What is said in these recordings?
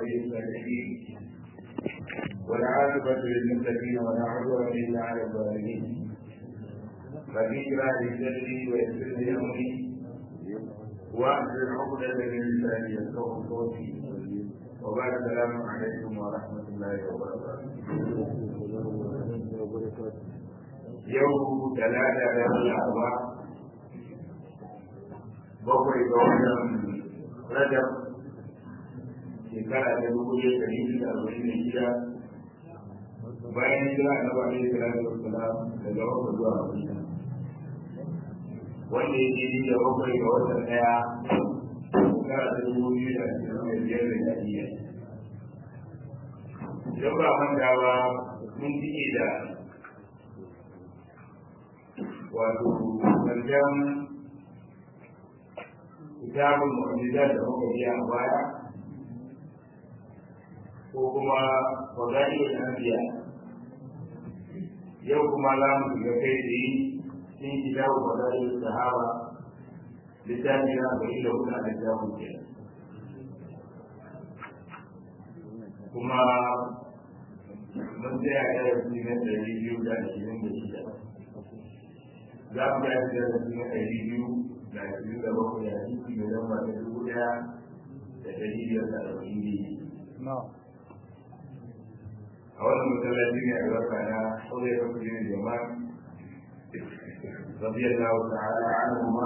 ولي الصالحين والعاقبة للمتقين ولا عدوان إلا على الظالمين ربي اشرح لي صدري ويسر لي أمري واحلل عقدة من لساني يفقهوا قولي وبعد السلام عليكم ورحمة الله وبركاته يوم ثلاثة الأربعاء bakwai ga wannan rajab shekara ta dubu ɗaya da ɗari da arba'in da shida bayan jira na ba ɗaya da wasalam daga bakwai zuwa madina wanda ya ke da bakwai ga watan ɗaya shekara ta dubu biyu da ashirin da biyar da jami'a idan ba manta ba mun fiye da wato ƙarshen kitabun mu'jizat da muka biya a baya ko kuma fadailul anbiya yau kuma za mu shiga kai tsaye cikin kitabu fadailul sahaba littafi na bai da kuna da kitabun ke kuma mun tsaya da yarsi na ɗari biyu da ashirin da shida za mu yi da yarsi na ɗari biyu da ashirin da bakwai a ciki da lamba ta dubu ɗaya da ɗari biyar da arba'in biyu. A wannan masallaci ne a barka na saurayi ya kafa jini jama'a rabiyar da wata ala anhu ma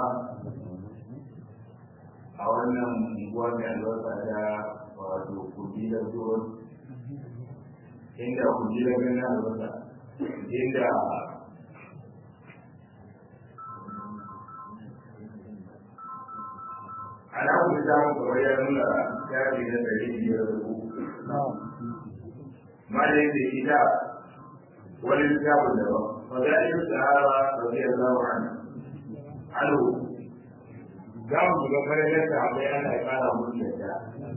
a wannan unguwa mai albarka ta wato kuji da zuwan inda kuji da ganin albarka inda ana kuma samun kamar ya nuna shafi na ɗari biyar da uku. Malayin da ita wani littafin daban. Mazalin sahara radiyallahu anhu. Alo, za mu shiga farkon sahabbai ana ƙara musu yadda.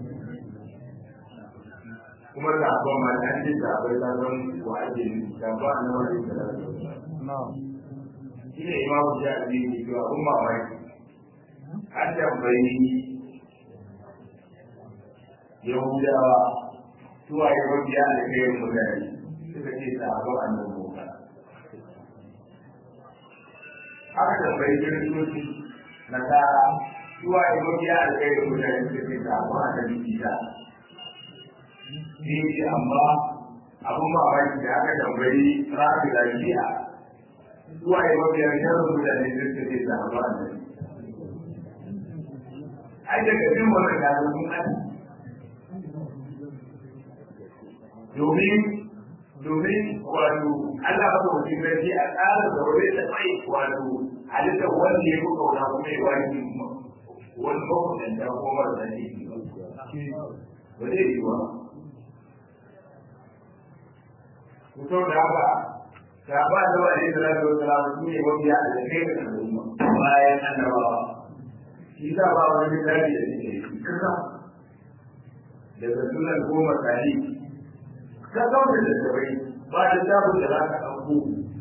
Kuma sahabban ma an ji sahabbai ta san wa ake nufi, sahabba a nan wani da Shi ne imamu jami'i ke cewa kun mamaki. an tambayi yahudawa suwa yi mabiya da kayan mutane suka ce sahabon annan musa aka tambayi kiristoci na tara suwa yi mabiya da kayan mutane suka ce sahabon annan isa ne ce amma abin mamaki da aka tambayi rafi lafiya suwa yi mabiya da kayan mutane suka ce sahabon annan ai daga cikin wannan gado sun ani domin domin wato Allah ba ta wajen gaji a tsara da wani da mai wato halitta wanda ya fi kauna kuma ya wani wani makwatan da kuma mara da ne ba zai yi ba kuto da haka ta ba da wani da rasu da rasu ne mabiya a da kai da al'umma bayan annabawa shi za ba wani misali da suke kasa daga sunan goma tari ka zaune da sabai ba da tabun da za ka ɗauko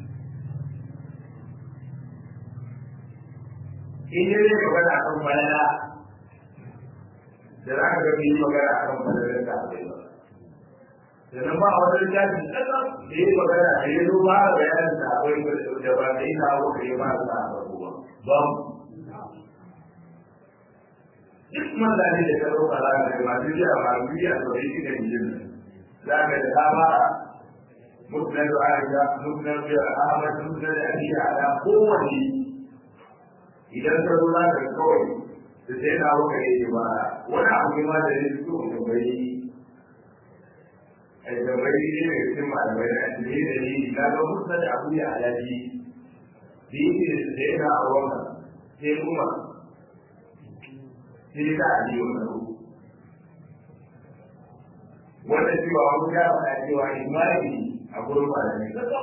in yi zai magana a kan falala da za ka ga yi magana a kan falalar da abai ba sannan ba a wani littafi ƙasa da yi magana da yi zo ba a bayanin da abai da ba da yi na abu ka yi ba a sa a ba ba duk mutane da karo fara da masu jiya masu jiya da wani shi da yin za ka da dama mutane da aisha mutane da ahmad mutane da aliyu ala kowane idan ka zo za ka kawai da sai na waka ne ba wani abu ne ma da ya fito da bai a da bai ne mai cikin malamai da asiri da ni na ga mutane da abu ya alaji da yake da sai na a wannan sai kuma sai ta a yi wani rubu wanda cewa wani ya faɗa cewa imani a gurin malami kamar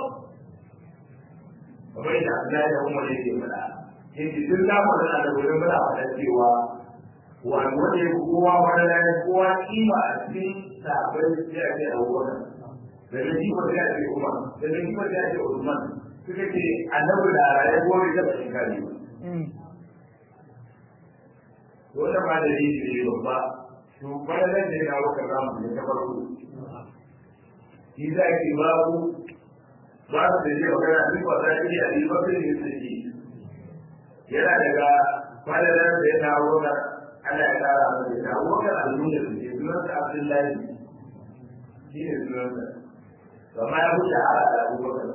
da Allah ya kuma yake faɗa yake duk da wannan da gurin faɗa faɗa cewa wani wanda ya kowa wani ya kowa kima a cikin sabai ya ce a wannan da da shi wanda ya ce Umar da da shi wanda ya ce Usman suka ce annabi da raye gobe da shi kare ba wata ma da yi ne babba to bayan da ya dawo ka zamu ne ta farko shi za ki babu ba su da je magana duk ba za ki a riba kai ne su ji yana daga fadalar da ya dawo ka Allah ya kara masa ya dawo ka al'umma su ke sunan sa Abdullahi shi ne sunan sa amma ya wuce a da Abubakar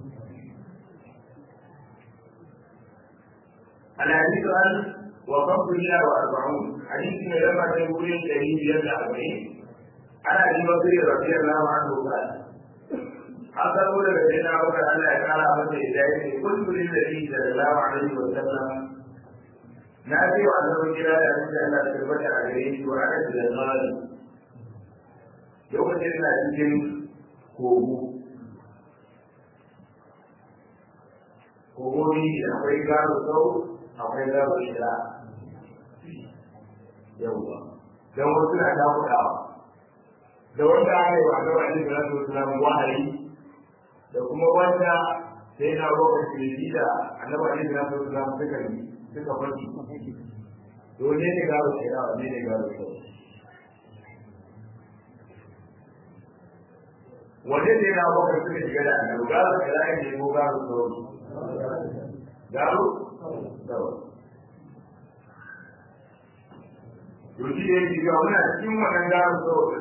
الحديث عن وقف مئة وأربعون حديث من لما تقول الكريم يبنى أربعين عن أبي بكر رضي الله عنه قال حصلوا لك سيدنا أبو بكر أن قال أبو إليه قلت للنبي صلى الله عليه وسلم نأتي وأنه كلا أن أن تثبت عليه وأنا في المال يوم تلنا cikin kogo kogo ne akwai gado sau akwai gado shira yawwa don wasu na damuɗawa da wanda aka yi wa gaba ne da rasu islam wahayi da kuma wanda sai na roƙa kirji da annaba ne da rasu islam suka yi suka fashi to ne ne gado shira ne ne gado sau wanne ne na roƙa suka shiga da annabi gado shira ne ko gado sau gado sau to shi ne yake cewa muna cikin wannan gano saboda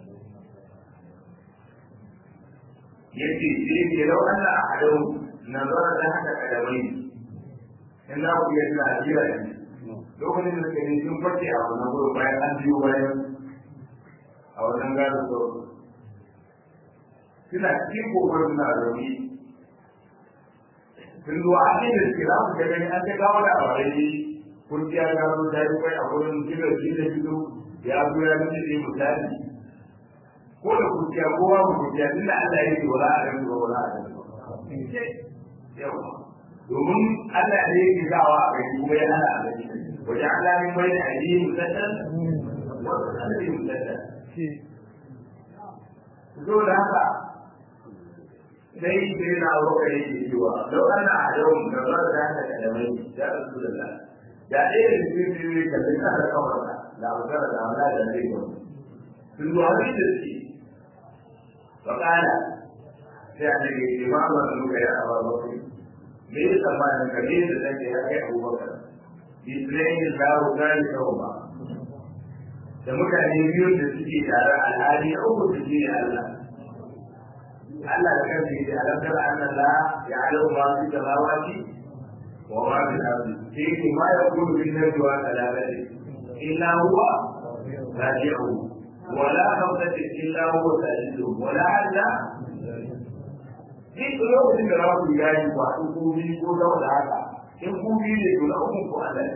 yake shi yake lau Allah a hadau nazara da haka kadamai in za ku iya tuna ajira ne lokacin da suka yi sun farce a wannan gurin bayan an biyo bayan a wannan gano saboda suna cikin kokon suna rauni sun zuwa a cikin da suke za su ga gani an ta gawo da abarai kurciya ta zo ta yi kai a wurin gidan shi da gido ya zo ya nuna ne misali ko da kurciya ko ba mu kurciya tunda Allah ya ce wala a gani ba wala a gani yawa domin Allah ne yake zawa a gani kuma ya hana a gani wajen Allah ne mai da aji musaddan wasu sanadi musaddan zo da haka sai sai na roƙa yake cewa lau ana a yau da ba da haka kalamai ya rasu da Allah da ɗaya da cikin biyu ne kalli na da kawarsa da magana da amla da zai gwamna sun zuwa wani da suke faƙala sai a ce ke ma ba su ka yi a ba bakwai me ya tsammanin ka ne da take ya kai abubakar isra'il lawo gani kawo ba da mutane biyu da suke tare alhali a uku su ne Allah Allah da kansa yake alamtar annan la ya alamu ma fi samawati وما في الأرض فيه ما يكون في النجوى ثلاثة إلا هو راجعه ولا خمسة إلا هو سادسهم ولا أدنى duk lokacin da za ku yayi ba in ku bi ko da wanda haka in ku bi ne to na uku ku Allah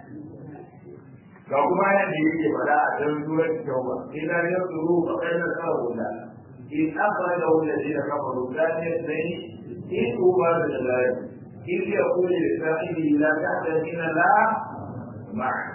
ga kuma ya da yake fada a dan surar tauba ila yasuru fa kana sawula in akhraja alladhina kafaru thani ithnain in uba da dalal إذ يقول لصاحبه لا تحزن لا معه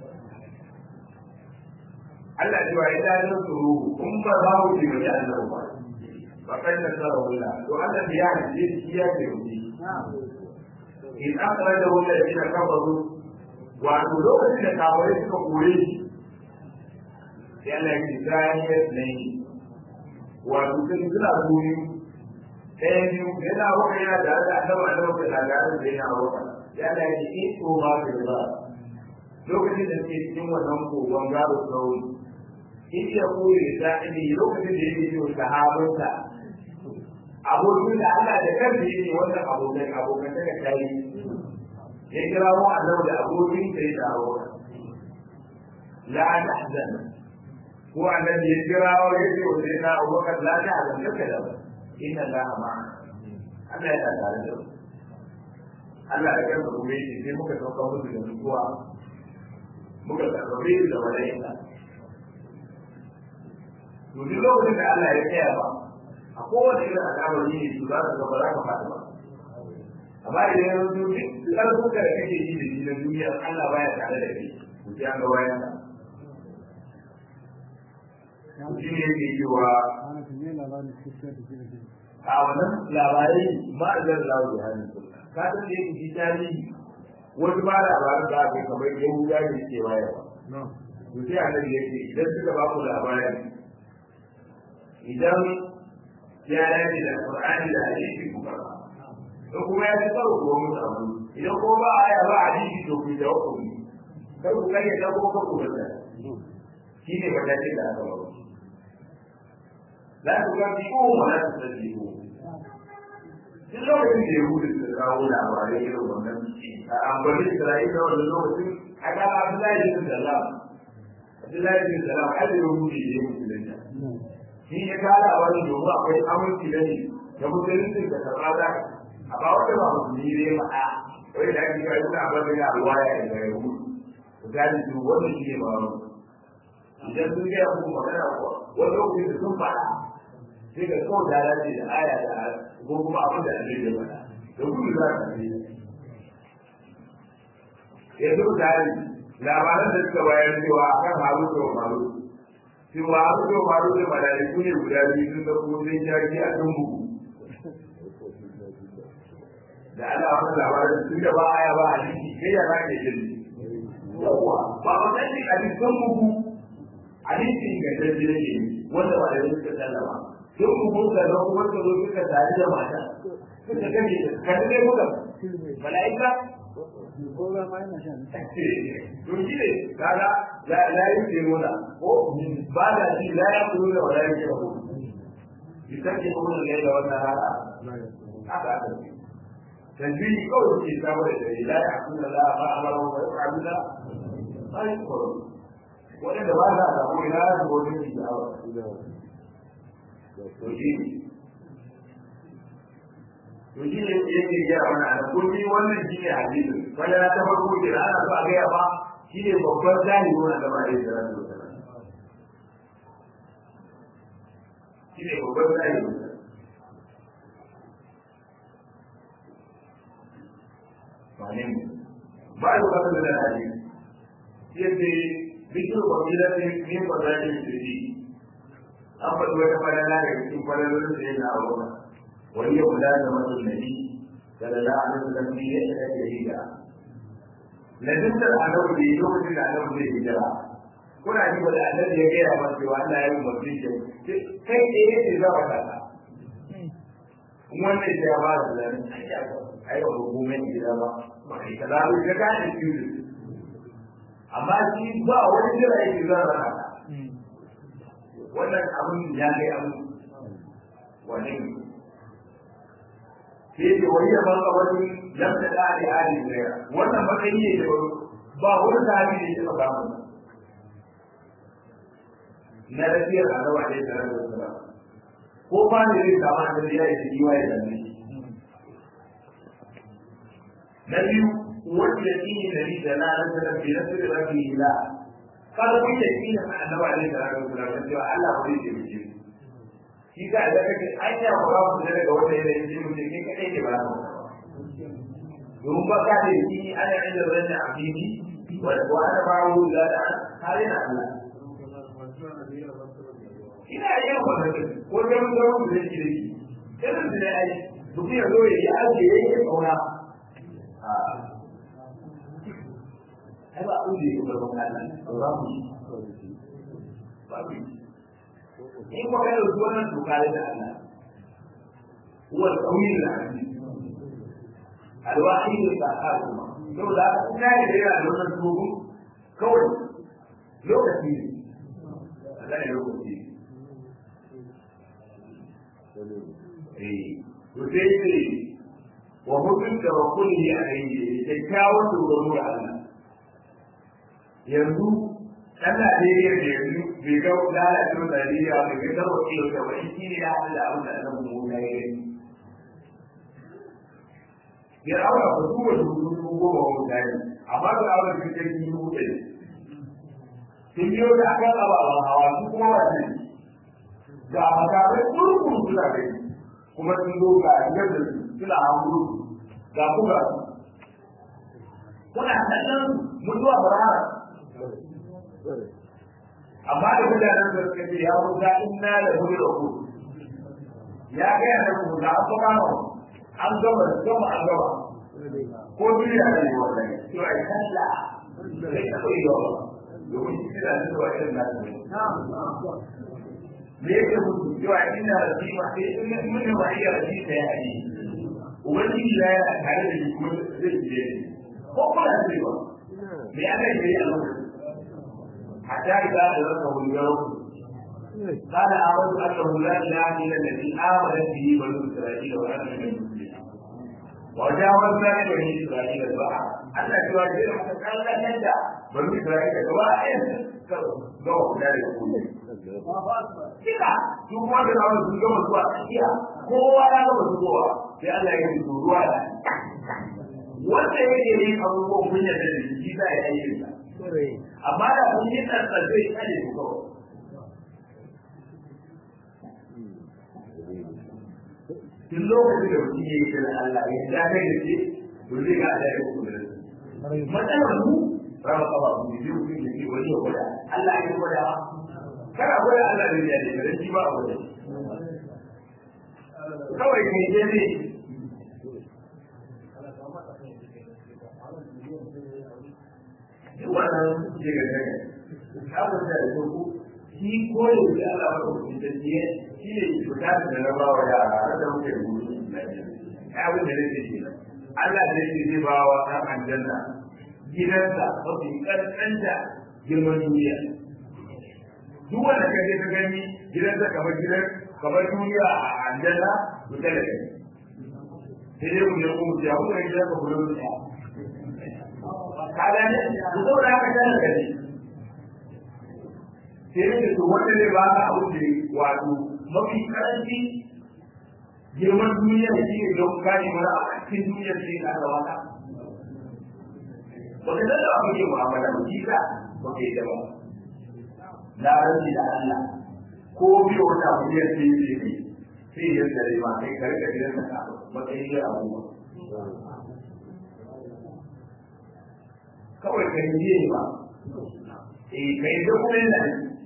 Allah cewa ya dace tsoro kun ba za mu ji mai Allah ba ba kai da tsara wala to Allah da ya ji shi ya ce mu in aka da wala ina kafaru wato lokacin da kawai suka kore shi sai Allah ya ji zai ne wato sun suna goyi ɗaya biyu yana waka yana da hada annabi annabi da lagarin da yana waka ya da yake in ko ma da ba lokacin da suke cikin wannan kogon gado sauri in ya koyi da ini lokacin da yake yi sahabinsa abokin da Allah da kansa yake wannan abokan abokan daga tayi ya kira mu annabi da abokin sai da abokan la tahzan ko annabi ya kira wa yake wa sai na abokan la tahzan kaka da ba inna allaha ma'ana Allah ya tare da Allah ya kansa kuma yake sai muka sauka musu da nutsuwa muka karbabe su da malaika to duk lokacin da Allah ya tsaya ba a kowace irin al'amari ne su za su ga ba za ka fata ba amma idan ya zo duk ƙarfin da kake yi da shi na duniya Allah baya tare da kai ku ji an ga bayan ka shi ne yake cewa a wannan labarai ma a zan lawo da hannun sunna ka san da yake ji tarihi wasu ba labarin da aka kamar yahuda ne ke wayarwa to sai annabi ya ce idan suka ba ku labari idan ya dace da Qur'ani da hadisi ku karba to kuma ya ci karo ko mu abu idan ko ba aya ba hadisi to ku da ku kar ku kare da ko ku da shi ne matakin da aka ba la ku ga bi ko wala ta tabi ko duk lokacin da yahudu suka kawo labarai irin wannan a amfani Isra'ila wannan lokacin a ga Abdullahi bin Salam Abdullahi bin Salam har da yahudu ne ya musulunta shi ya kara wani domin akwai aminci da ne da musulunci da karɓa za a ba wanda ba musulmi ne ba a wai da ake kai suna bar da alwaya daga yahudu ku gani su wannan shi ne ba wani idan sun gaya muku magana ko wani lokacin da sun faɗa sai ka kawai da dace da aya da ko kuma abin da ake da faɗa da gudu za ka ce yanzu misali labaran da suka bayar cewa akan haru da maru cewa haru da maru da malaiku ne guda biyu sun zama sun jaki a kan bugu da ana wani labarin tun da ba aya ba a jiki sai ya za ka yi yawwa ba a sani a cikin bugu hadisi ingantacce ne wanda ba da suka sallama duk bugun ka zo kuma ka zo suka tare da mata suka gane ka dai muka malaika ko ba ma yana shan to shi ne kaga la la yi muna ko ba da shi la ya kuru da wala yake ko bisan ke kuma ne da wannan hala haka aka ce tanjini kawai ke samu da dare la ya kuru da la ba amara wa ya fa'alu da ai ko wanda ba za a samu ina da wani ne da awa to shi to shi ne yake gaya mana a kulli wannan shi ne hadisi wanda na ta farko ke da ana so a gaya ba shi ne babban zahiri wannan da ba a yi da rasu shi ne babban zahiri wane ne ba a yi kasar da hadisi yadda bikin kwabilar ne ne ba za ta yi an faɗi wata falala da cikin falalolin da ya na abuwa wani ya kula da masu nabi sallallahu alaihi wasallam ne ya shiga da hijira na dukkan annabi da yi lokacin da annabi zai hijira kuna ji ba da annabi ya gaya masa cewa Allah ya yi umarni shi kai ne ya ce za ka kasa wannan ya ba da zan ai ba hukumar gida ba ba kai kaza ba ka gane shi amma shi ba wani jira yake zan rana wannan abin ya kai abu wani sai da wani ya baka wani lamta da ali ali ne wannan matsayi ne da ba wani sahabi ne ya ba mu na rafiyar annabi alaihi salatu wassalam ko ba ne zai samu annabi ya yi jiwa ya zanne na biyu wanda shi ne nabi da na nasarar bi nasir rabbi la kada kun yi shi ne annabi alaihi salatu wassalam cewa Allah ba zai taimake ku shi ka da kake anya ba za ku daga wanda yanayin ji mutum ne kadai ke ba za domin ba ka da shi ana inda zan da abini wa ana ba wu da da kare na Allah ina yin wannan ko da mun zama mu zai da shi irin da ai duk ya zo ya aje ya yi kauna a ai ba ku da ba ba Allah ba mu ba mu in ko kai da wannan doka da Allah huwa al-qawi al-aziz al-wahid al-qahhar to da ina da yana da wannan dogo kawai lokaci ne Allah ne lokaci eh to sai ce wa hukun da wa kulli alayhi kyakkyawan dogaro da Allah yanzu Allah ne ya da yanzu bai ga lalacin dariya bai ga gawa ke da wani shi ne ya haɗu da abin da Allah mu ya yi ya aura ba su wani hudu goma wa mutane amma da aure su kai yi hudu sun biyo da aka tsaba a hawa su kuma wace ga makarai kurkun suna kai kuma sun zo ga yadda suna hankuru ga kuma kuna kallon mutuwa barara amma da mutanen da suka ce ya musa inna da hudu da ku ya ga yana ku da an kuma an gaba gaba an gaba ko duniya ne wallahi to ai kalla sai ka koyi yawa domin shi da su wa irin nasu ne me yake mutu cewa ina rafi ma sai in mun wa iya rafi sai ya yi ubangiji ya yi tare da shi kuma zai je ko kuma zai ba me aka yi a lokacin حتى إذا أدركه اليوم قال آمنت أنه لا إله إلا الذي آمنت به بنو إسرائيل وأنا من المسلمين وجاوزنا لبني إسرائيل البحر أن تواجه حتى قال لا تندع بنو إسرائيل كواحد نوع ذلك كله Kika, su kuma da zama su gama zuwa tsakiya, kowa ya gama zuwa, sai Allah ya yi ruwa da wanda yake yin abubuwan kunya da shi za a yi sa. amma da kun yi tsantsan zai kare ku kawai tun lokacin da mutum ya yi da Allah ya ja kai da ke to zai ga Allah ya ku da matsalar mu rama kaba ku ne zai mutum ya ce wani ya gwada Allah ya gwada kana gwada Allah da ya da shi ba a gwada kawai kai je ne wannan ke ga gani kafin da da ku shi koyo da Allah ba ku da shi shi ne fita da na bawa yara har da muke gudu abin da nake shi Allah da yake zai ba wa ɗan aljanna gidansa mafi ƙanƙanta girman duniya duk wanda ka je ka gani gidansa kamar gidan kamar duniya a aljanna ku tare da sai dai mu je ku ya ku ga gidanka ku da kaga ne ku zo da haka kana gani sai ne to wanda zai ba ka abu da wato mafi karanci girman duniya da shi ne don kare mana a cikin duniya da shi ka ga wata ba ka da abu ke mu'amala ba shi ka ba ka yi da ba na rantsi da Allah ko biyo wata abu ya ce ne sai ya tsare ma kai karka gidan ka matsayin ya abubuwa kawai ka yi ne ba eh ka yi kuma yana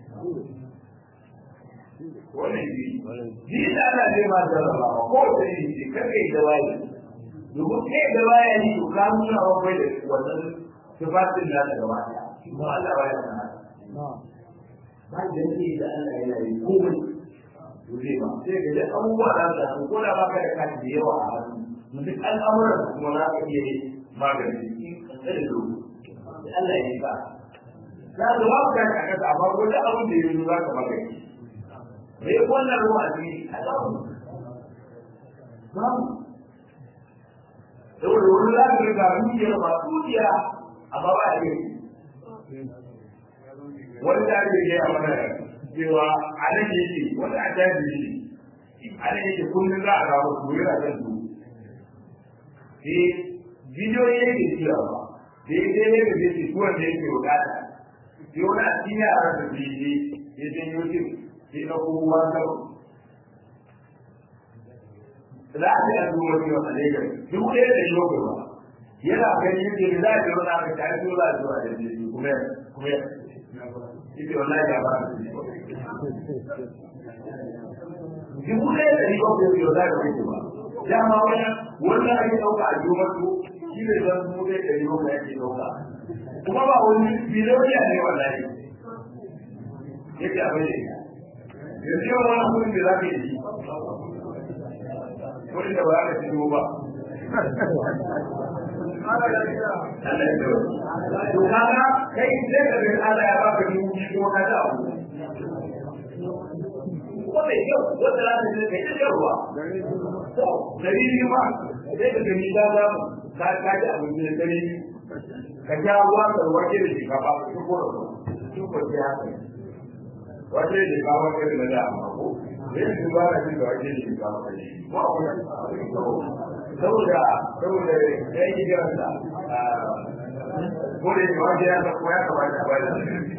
wannan shi ji da ana zai ma jarraba ba ko da yi ce kar ka yi da waye domin kai da waye ne to ka nuna wa kai da wannan sifatin da ta gaba ɗaya kuma Allah ba ya sana ba da ne da Allah yana yi komai to zai ba sai ga da abubuwa da za su ko da ba ka da kashi da yawa a hannu duk al'amuran kuma za ka iya yi magani da lokaci Allah ya yi ba. Za ka ba ka ka kasa amma ko da abin da yanzu za ka maka yi. Me wannan ruwa ne a zamu. Zamu. Saboda wani za ka ga dukiyar ba dukiya amma ba a yi. Wani da ake gaya mana cewa a nan yake wani a jaji yake. A nan yake kullum za a samu su yana kan su. Sai bidiyoyi yake cewa ba. daidai ne da zai tuwa da yake bukata sai wani a cikin yaran da zai je ya je youtube sai na kowa kawai za a ce a zuwa wani wata lagos duk ɗaya da yi bakwai ba yana gani yake da za a ce wani aka tare da za a zuwa da zai kuma kuma ita wallahi ya ba dubu ɗaya da yi bakwai yau za ka rike ba dama wannan wannan ake ɗauka a yi masu shi ne zan mu dai ɗari bakwai ake ɗauka kuma ba wani biloniya ne wallahi yake abin da ya yanzu yau wani kudin da za ka yi kudin da ba za ka ci ba to kaga kai sai ka ga Allah ya baka dubu biyu ko ka da abu ko mai kyau wanda za ka je kai ta ruwa to dari biyu ma sai ka gani da za ka ka ji abin da dari ka ja ruwa ka wace da shi ka ba ka ko ko ko ya haka wace da ka wace da da amma ko sai su ba ka ji da wace da ka ba shi ko saboda saboda ya yi jiransa ko da yake wajen ya san kuma ya kamata a bada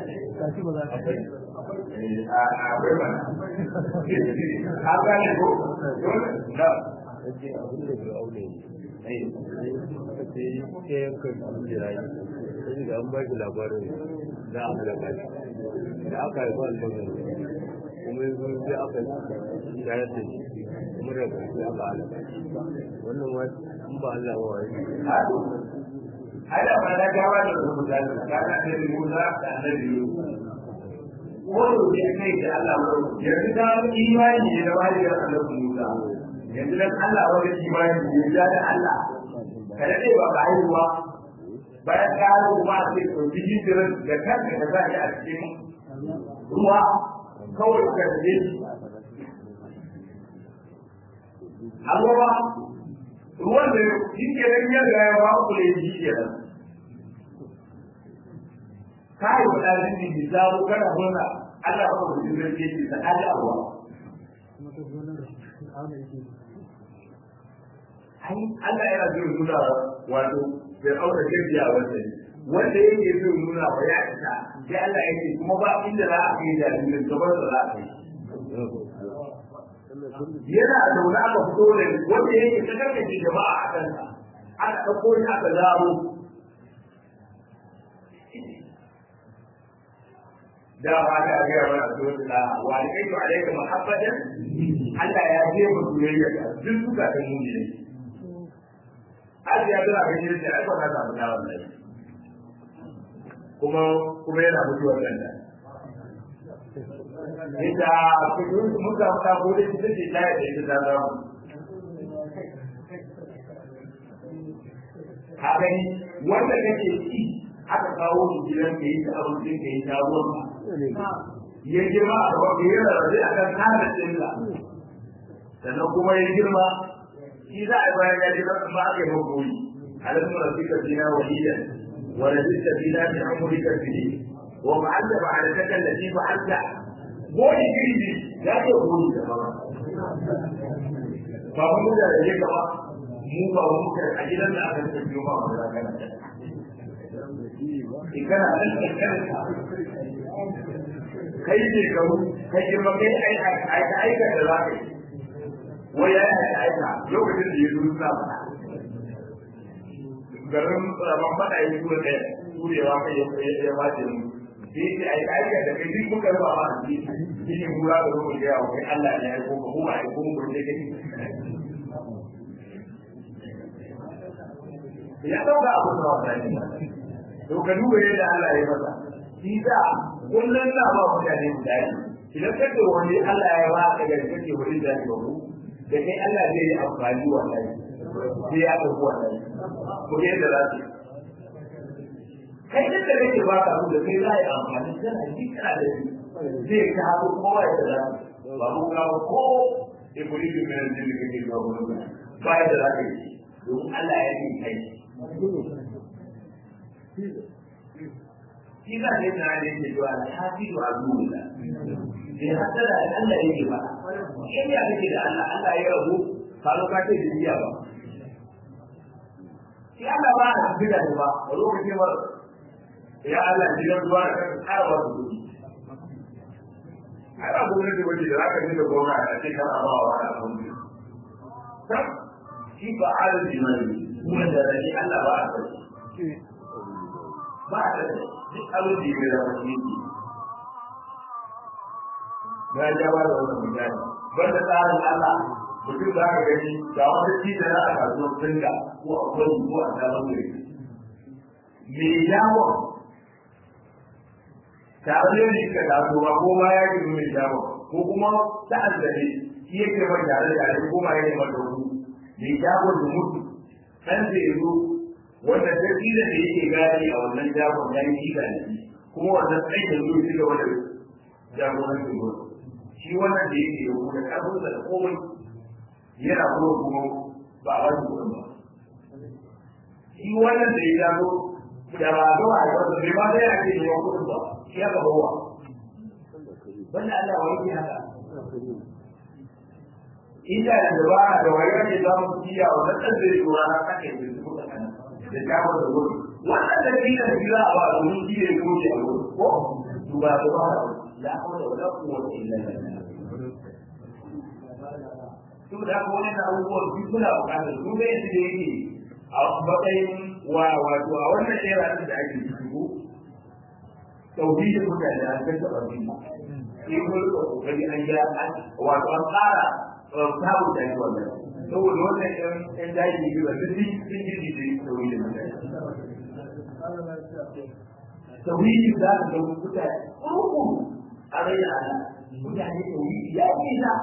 a akwai mana a gane ko na Ake abin da bai aure ne. Aka ce ya yanka jirayi. Sai da an ba shi labarin za a halaka shi. Da aka haifa albazin kuma yanzu sai aka shayar da shi. Kuma daga sai aka halaka shi. Wannan ma in ba Allah ba wani. ai da ba da gawa da rubuta da kana annabi Musa da annabi Yusuf wanda ya kai da Allah yanzu ta imani ne da wani da annabi Musa yanzu dan Allah wani imani ne da Allah kada dai ba ba haihuwa bayan ka haihu kuma a ce to biji tirin da kanka ka sa a cikin ruwa kawai ka je Allah ba ruwan da shi ke nan ya riga ya ba ku ne shi ke nan kai wa dalin din da zawo kana murna Allah ba ku jin rake shi da Allah ai Allah yana jin nuna wato bai aure gajiya wanda wanda yake jin nuna wa ya isa sai Allah yake kuma ba inda za a kai jaririn gaban da za a kai yana zaune aka fito da wanda yake ta karkace jama'a a kansa aka ɗauko shi aka zaro da ba ta ga wa rasul da wa alaikum alaikum muhabbadan Allah ya je mu soyayya duk suka da mu ne har ya ga ga shi da ai ba ka samu da wannan kuma kuma yana mutuwar nan da inda kudin muka ta gode shi take da ya ce da za mu haka ni wanda kake ci aka kawo shi gidan ka yi ta abincin ka yi ta ruwan ya girma a gaban ka yi rarrabe a kan kada ɗinka sannan kuma ya girma shi za a yi bayan ya girma ba aka yi magoyi alamun rafika fina walidan wa rajista fina bi amurika fili wa ma'alla ma'alataka allati fa'alta gori iri ne ya ce gori da ba ba mu da rage gaba mu ba mu ka a gidan da aka tafi ba mu da kana ikana nan ikana kai ne ka mu kai girma kai ai ai ai ka da zaka yi wai ya yi aika lokacin da ya zo suna fada garin rabon fada ya zuwa da turewa kai ya ba da mu sai ce ai aika da kai duk muka ruwa ma shi shi ne gura da ruwa da yawa kai Allah ne ya aiko ka kuma aiko mu da kai ya dauka abu da wata ne to ka duba yadda Allah ya masa shi da kullun na ba mutane guda ne idan ka ce wani Allah ya ba ka gari kake wani da ba ku da kai Allah zai yi amfani wannan sai ya dauko wannan ko yadda za su kai da da kake ba ka da kai za yi amfani kana ji kana da shi zai ka haɗu kowa ya da ba mu ka ko iblis min al-jinn kake zuwa gurin ba ya da za ka yi domin Allah ya yi kai shi za ka yi tana da yake zuwa alhafi wa azuwa bai hasada da Allah yake ba in ya kake da Allah Allah ya rabu ka zo ka ce duniya ba shi Allah ba a tafi da ba a lokacin ba ya Allah gidan ruwa da kan tsara ba su kudi ai ba gwamnati wace da zaka ji da gona a ce kana ba wa wani abun ne shi ba arziki ne kuma da rani Allah ba a tafi ba a tafi duk abin da ya zama shi ne na ja ba da wannan misali banda tsarin Allah mutum za ka gani ga wata cita na a kasuwar singa ko a kwani ko a sabon gari me yawon tare ne ka kasuwa ko ma ya ke mai yawon ko kuma ta azzare shi yake mai tare da ko ma ya ne mai dauku me yawon da mutu kan zai zo wanda ta da yake gani a wannan jagon ya yi kika ne kuma wannan tsayin da zo shi gaba da jagorancin gudu shi wannan da yake da kuma karfin da komai yana kuma kuma ba a wani kudin ba shi wannan da ya zago da ba a zuwa a wata bai ba zai ake da yawan kudin ba shi ya gaba wa wannan Allah wa yake haka ita da dabara da wayar da za mu ciya wannan ɗan zai yi rana kake da su kuka kana da jawo da wuri wannan da kila da kila a ba domin shi ne ko ke a wuri ko duba da ba la hawla wala quwwata illa billah to da ko wannan abubuwan duk suna bukatar su ga yadda yake a matsayin wa wato a wannan shera din da ake ciki ko tauhidin mutane an kanta babin sai ko da kokari an ya wato an tsara sabu da yi wannan saboda wannan ɗan ɗan daji ne ba duk sun ji ji tauhidin mutane tauhidi za ka ga mutane kurkuru a rai ana mutane tauhidi ya yi na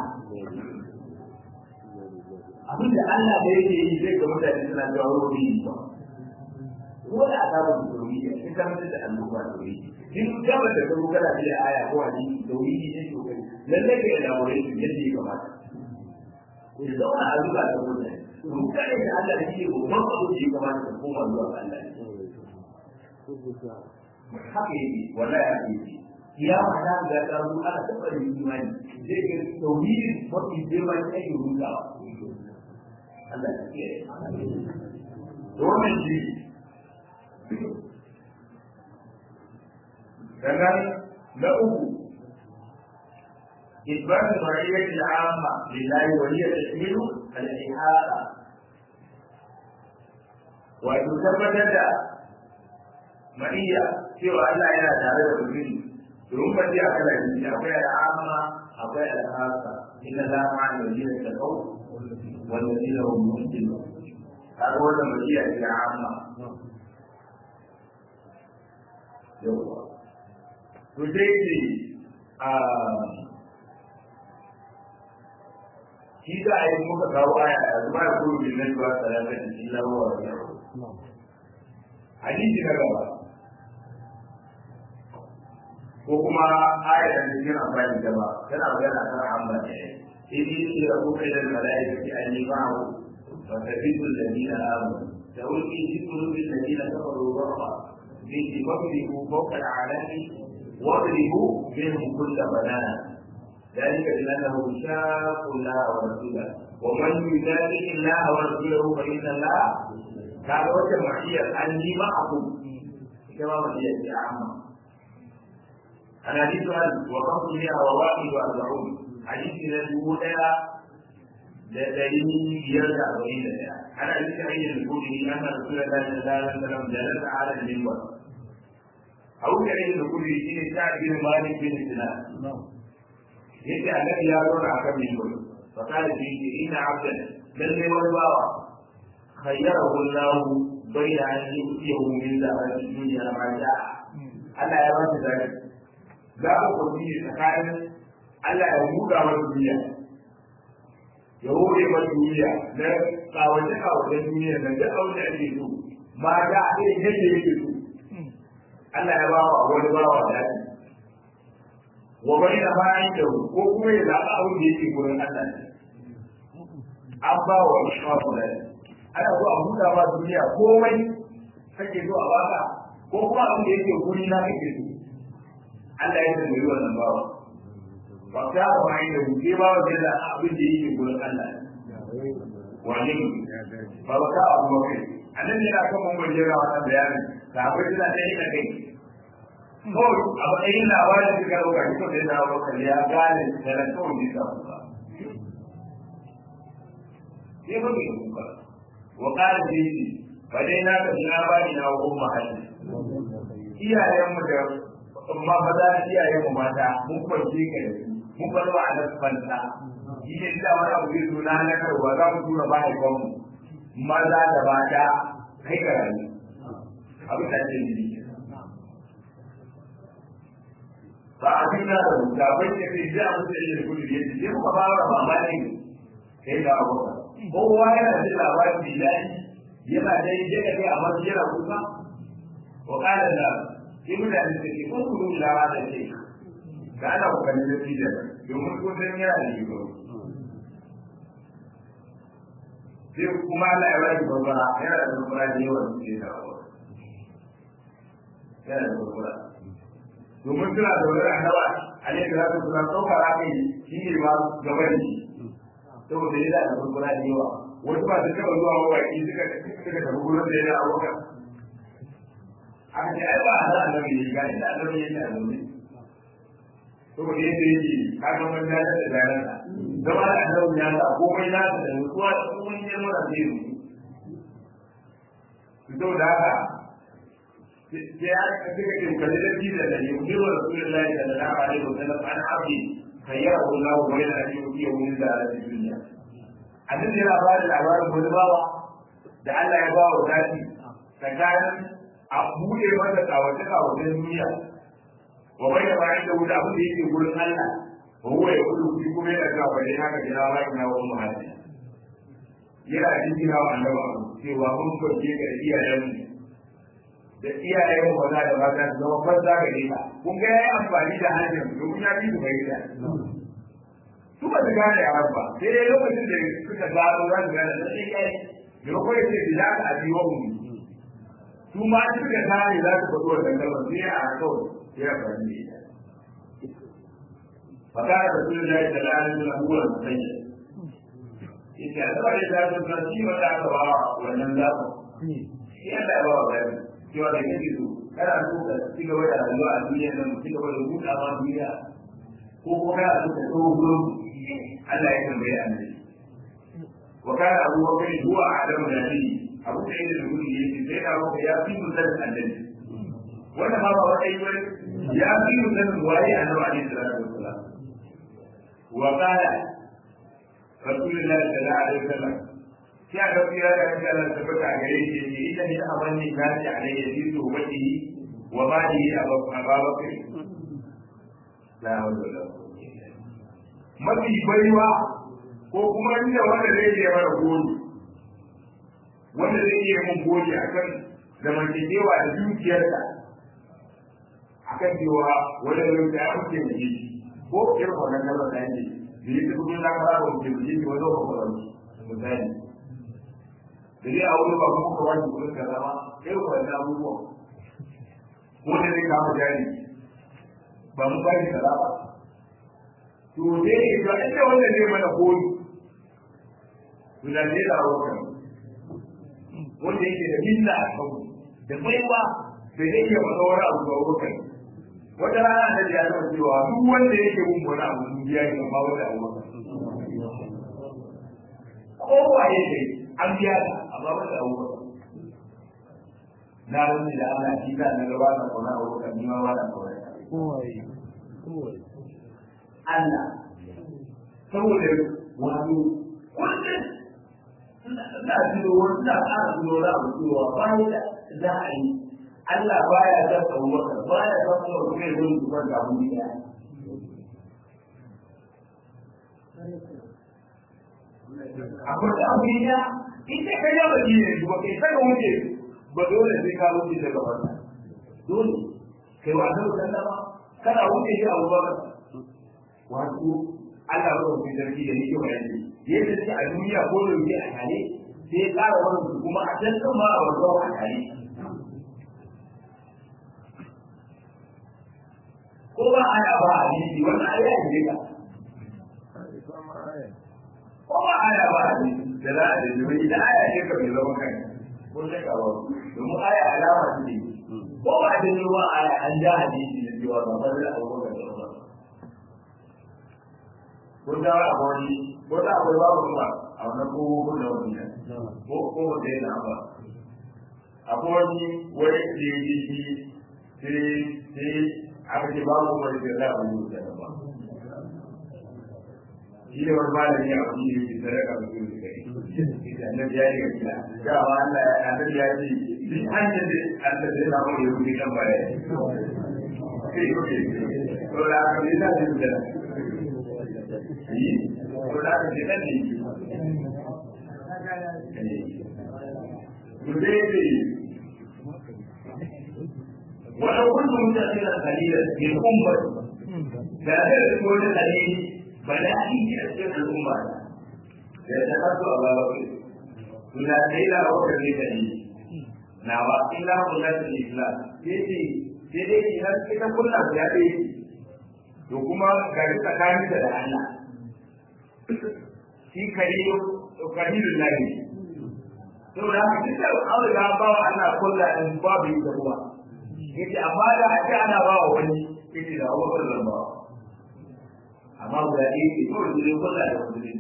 abin da Allah da yake yi zai ga mutane suna jawo rubi ba ko da aka ba tauhidi sai ka mutu da annoba tauhidi in gaba da karu kana da aya ko hadisi tauhidi ne to kai lalle ka elaborate yadda ya kamata ku zauna a zuba da mutane to kai da Allah da yake babban abu da ya kamata ka koma zuwa ga Allah haka yake wallahi haka yake kiyama ta ga ta zo ana tabbata imani zai ga tauhidi mafi girma ne ake rutawa Allah ya kiyaye wannan shi sannan na uku إثبات المعية العامة لله وهي تشمل الإحاطة وتثبت معية سوى أن لا إله تعالى بالدين ثم تأتي على الدين أقوى العامة أقوى الخاصة إن الله مع الذين اتقوا والذين هم محسنون هذا هو المعية العامة يوه تجيبي shi za a yi muka kawo aya a zuba da kuru bin nan zuwa salata da shi lawa wa yau hadisi na gaba ko kuma aya da cikin amfani da ba tana magana kan amma ne idi shi da kuma da malaika ki an yi ma'u wa tabitu alladina amanu tawfi fi qulubi alladina kafaru barra bi tibaqu fawqa al'alami واضربوا منهم كل بنان ذلك بأنهم شاقوا الله ورسوله ومن يشاقق الله ورسوله فإن الله كان وجه معية أني معكم كما معية عامة الحديث عن وقصدها وواحد وأربعون حديث الأولى لدليل يرجع بعيد عن ابي سعيد الخدري ان رسول الله صلى الله عليه وسلم جلس على المنبر او سعيد الخدري شيء سعد بن مالك بن سنان yake annabi ya zauna akan mimbar fa kana fi inna abdan lalle wani bawa khayyarahu Allah bayna an yusiyahu min zawati dunya ma sha'a Allah ya bata zaki za ku kwanci tsakanin Allah ya buɗa wa duniya ya hore wa duniya na kawace kawace duniya na duk abin da ake so ma da irin yadda yake so Allah ya ba wa wani bawa daɗi wa bai da bayan da ko kuma ya zaɓa abin da yake gurin Allah ne an ba wa shafu da ana so a buɗa ba duniya komai kake so a baka ko kuma abin da yake guri na kake so Allah ya tambayi wannan bawa ba ka ba bayan da ke ba wa da abin da yake gurin Allah ne wani ba ba ka abu ba kai annabi yana kan mun bayyana wannan bayanin sahabbai suna ta yi da kai kawai a matsayin labarin suka ɗauka shi kawai da ɗaukar ya gane da na kawai ne sa kuka. Sai ba mai kuka. Wa ƙara da yake ba dai na ka na bani na wa umma hali. Iyayenmu da amma ba za a iyayenmu mata mun kwanci ka da su mun bar wa alas fanta. Shi ne da wani abu zai zo na halakarwa za mu tura mahaifanmu maza da mata kai ka rayu. Abin da ake yi ba a cikin da da bai ne sai da mu sai da kudi ne sai muka fara mamaki kai da abu kowa yana da labarin da yayi yana da yake da kai amma yana kusa wa kana da ibn da take ko kudu da da ce ga ana ku ganin da shi da domin ko san yana da shi sai kuma Allah ya bari babara yana da babara da yawa da da yana da babara domin suna da wani annaba a ne da su suna saukara kai shi ne ma gaba da shi saboda yana da kurkura da yawa wasu ba su taɓa zuwa mawaki suka suka tafi gurin da yana abokan aka ce ai ba a za a zama yi ga inda annabi yake a zaune saboda yadda yake kaga man da da zaran zama da annabi ya sa komai na da nutsuwa da komai ne mura zai yi saboda haka sai ya suka ce kalli da jiza da yi yi wa rasulullahi sallallahu alaihi wa sallam an abdi kayyara wallahu wa yana yi wa iya wani da alaƙa duniya annabi yana ba da labarin wani bawa da Allah ya ba wa zafi tsakanin a buɗe masa kawace kawacen duniya wa bai da bayan da wuta abin da yake gurin Allah wa huwa ya kudu kuɗi kuma yana cewa bai haka jira ba ina wa umma hadi yana jin wa annaba cewa mun kwaje ga iyayenmu da iyayen maza da mata su zama farza ga ka kun ga yayi amfani da hanyar domin ya fi su bai da su ba su gane a ba sai dai lokacin da suka gano za su gane sai yayi da ko ya ce da ka abi wa mu su ma suka gane za su faɗo wannan kalmar sai a kawai sai ya fara ne فكان رسول الله صلى الله عليه وسلم هو المسيد. إذا أتبع إذا كنت نسيما تعتبر وأن لا shi Allah ya ba wa bayani cewa da kake so kana so ka ci gaba da rayuwa a duniya nan ci gaba da buɗa ma duniya ko ko kana so ka tsoho gurin Allah ya tambaye annabi wa kana Abu Bakar huwa a'lamu nabi Abu Sa'id al-Khudri yace sai da Abu ya fi mutan annabi wannan ma ba wai wai ya fi mutan waye annabi alaihi salatu wassalam wa qala Rasulullah sallallahu alaihi wasallam sai aka tsira da kan Allah ta bata gare shi ne ita ne amanni na ci alayhi fi tuhbati wa mali ababakar la hawla wala mafi baiwa ko kuma inda wanda zai yi mara gori wanda zai yi mun gori akan zamantakewa da dukiyarsa akan cewa wanda zai ta kuke da shi ko irin wannan kalmar da yake da yake kudin na fara da mutum shi wani lokacin misali da dai a wuri ba kuma ka wani kudin ka zama kai ku wani abubuwa ko da zai kama jari ba mu bari ka zama to dai ne to inda wanda zai mana koyi to da zai dawo kan wanda yake da minna a kan da baiwa da zai iya masa wani abu ga wurin wata rana da ya zama cewa duk wanda yake mun wani abu mun biya shi amma wanda abu ba kowa yake an biya ta amma ba da abubuwa na wani da ana shi da na gaba na kauna a wurin ni ma ba na kauna Kowai. Kowai. Allah saboda wato wannan ina tuno wani na ƙara tuno na abu cewa bayan da za a yi Allah baya son abubakar baya son kuma kuma ya zo zubar da abu ne akwai da abu ya ita ka yi ba ne ba kai saka wuce ba dole sai ka wuce daga wannan dole kai wa da sallama kana wuce shi abu ba wato Allah ba ku sarki da yake bayani yadda sai a duniya ko da yake a tare sai ya ƙara wani kuma a can ma a wajen a tare ko ba aya ba a yi wannan aya ne ka ko ba aya ba ne da za a da jimi idan aya ce ka bai zama kai ko sai ka ba domin aya alama ce ko ba da jimi ba aya an ja hadisi da cewa ba ba da abu da ba ko da wani ko da akwai babu kuma a wannan ko ko da wani ne ko ko da yana ba akwai wani wani da ya ji sai sai aka ce babu wani da za a yi da ba shi ne wani malami a wani yake sadaka da su da kai annabi ya yi gaskiya ga wa Allah ya annabi ya ce duk hanyar da Allah zai samu ya wuce kan baya sai ko ke to da aka yi da su da yi to da aka yi da ne to dai dai ولو كنت متأخرا قليلا من أمة لا يكون قليل بلاء يأتي الأمة يتخذ أبا بكر لا إلا هو كذلك نعم إلا هو الإسلام يجي sai dai idan ita kullum ya ɗaya to kuma gari tsakanin da da Allah shi kariyo kalilun lahi to da haka duk da an riga ba wa Allah kullum babu ita kuma yace amma da ake ana ba wa wani yace da Abu Bakar zan ba amma guda ɗaya ce kawai su ne kulla da musulunci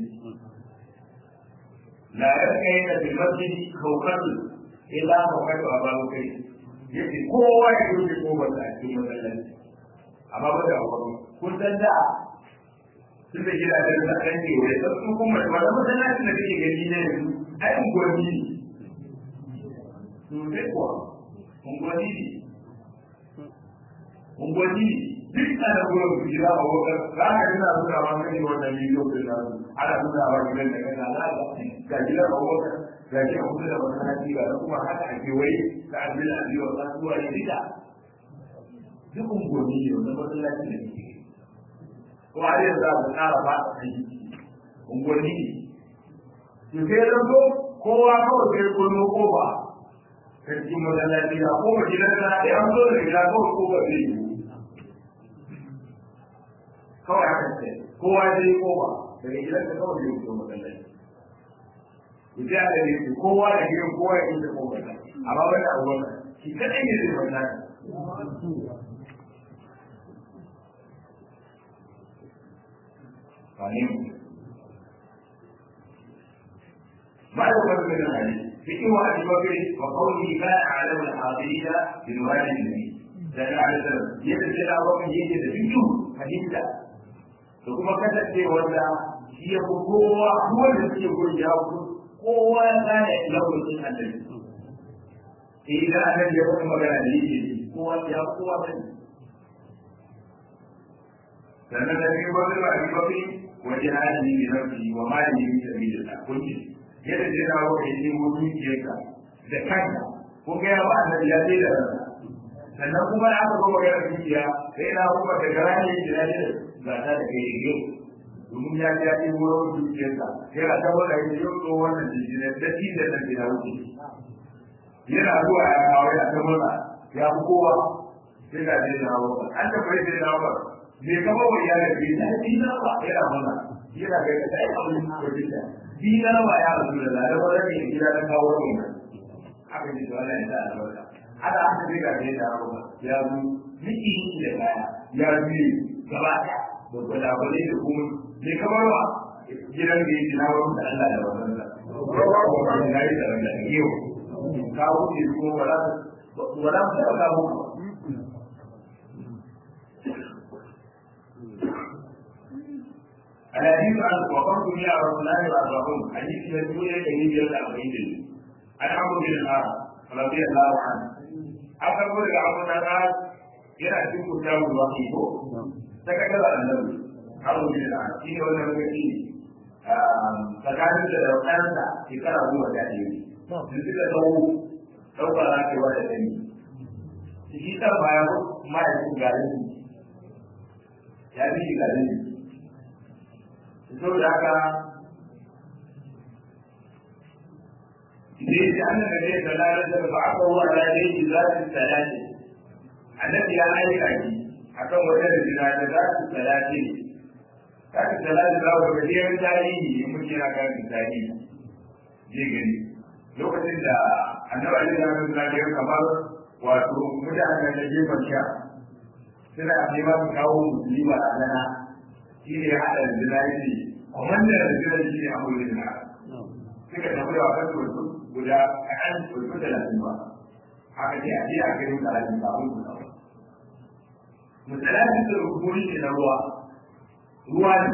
la yarka yana bi masjid kawkatu ila kawkatu a babu kai yace kowa ya yi ko ba ta cikin masallaci amma ba da Abu kun san da sun da gidajen da kan ke wai sai su kuma wanda masallacin da kake gani ne yanzu ai unguwanni ne to sai kuwa unguwanni ne unguwanni ne duk ana gurin su gida a wakar za ka gina suna ma gani wannan bidiyo din nan ana nuna wa gidan da kana za ka ga gida a wakar ga gida a da masallaci ga kuma haka a kewaye ka abin a biyo ka zuwa ne duka duk unguwanni ne wannan masallaci ne kuma har yanzu za ka ƙara ba a kai unguwanni ne to sai ya zo kowa kawai sai kullo kofa sarkin masallaci na kofa gidan na da an zo da gida kawai kofa zai yi kawai haka ce kowa zai yi kofa daga gidan ka kawai zai fito masallaci ita ya da ne kowa da gidan kowa ya fito kofa amma ban da abubuwan shi kadai ne zai masallaci Amin. بعد قول من الحديث فيه ابي بكر وقوله ما اعلم الحاضرين بالوالد النبي لان على السلام يتسال ابو بكر يجد فيه حديث ثم كتب ولا هي قوة هو الذي يقول جاوب قوة كان له من النبي إذا أنا يقول مكان لي قوة يا قوة sannan da ne wani ba a yi wajen hali ne nafsi wa mali ne da bi da kun yadda zai dawo da yi mutunciyarka da kanka ko ga yawa annabi ya ce da ranka sannan kuma aka zo magana dukiya sai na kuma da garani ya jira ne ga ta da kai yau domin ya ji ya ce wurin dukiyarka sai a ta wanda ya yau to wannan jiki ne da shi da nan ya wuce yana zuwa ya kawo ya ta murna ya fi kowa sai ga zai dawo an ta bai zai dawo me kama wa iyalin bai ta yi na ba yana murna yana ga ta yi abin da ya dina ba ya rasu da zare ba zai gida da kawo mai haka ne zuwa ya da albarka haka aka zai ga da rawa ya zu miki da kaya ya zu gaba da gwada gwada da kuma ne kamar wa gidan da yake na wurin da Allah da wannan sa ya yi da wannan yau ka wuce kuma wala wala ta ka mu الحديث عن وقرت بها رسولان واربعون حديث مسؤول كريم يرد أربعين عن عمرو بن العاص رضي الله عنه أخبر عمرو بن العاص yana cikin kuta ruwa ke ko ta kaga da annabi Abu bin al shi ne wannan lokaci tsakanin da da ɗansa shekara goma da ɗaya sun suka tsawo ɗauka na ke wata ɗani shi ɗan baya ma'aikin garin ya fi shi garin saboda haka idan ya an da ne da lalata da ba aka wa da ne ki za su salati annabi ya aika ki akan wata da jira da za su salati za su salati za ku ga dai tarihi in muke na kan tarihi je gani lokacin da annabi ya yi da ya kamar wato mutanen da gefen sha suna neman kawo musulma a lana shi ne haɗa da zinayi kwamandan da zinayi shi ne abu da suka tafi da wasan turku guda a kan turku da lafi ba haka ce a je a kai muka lafi ba mun kusa ba misalin da rukuni ne na ruwa ruwa ne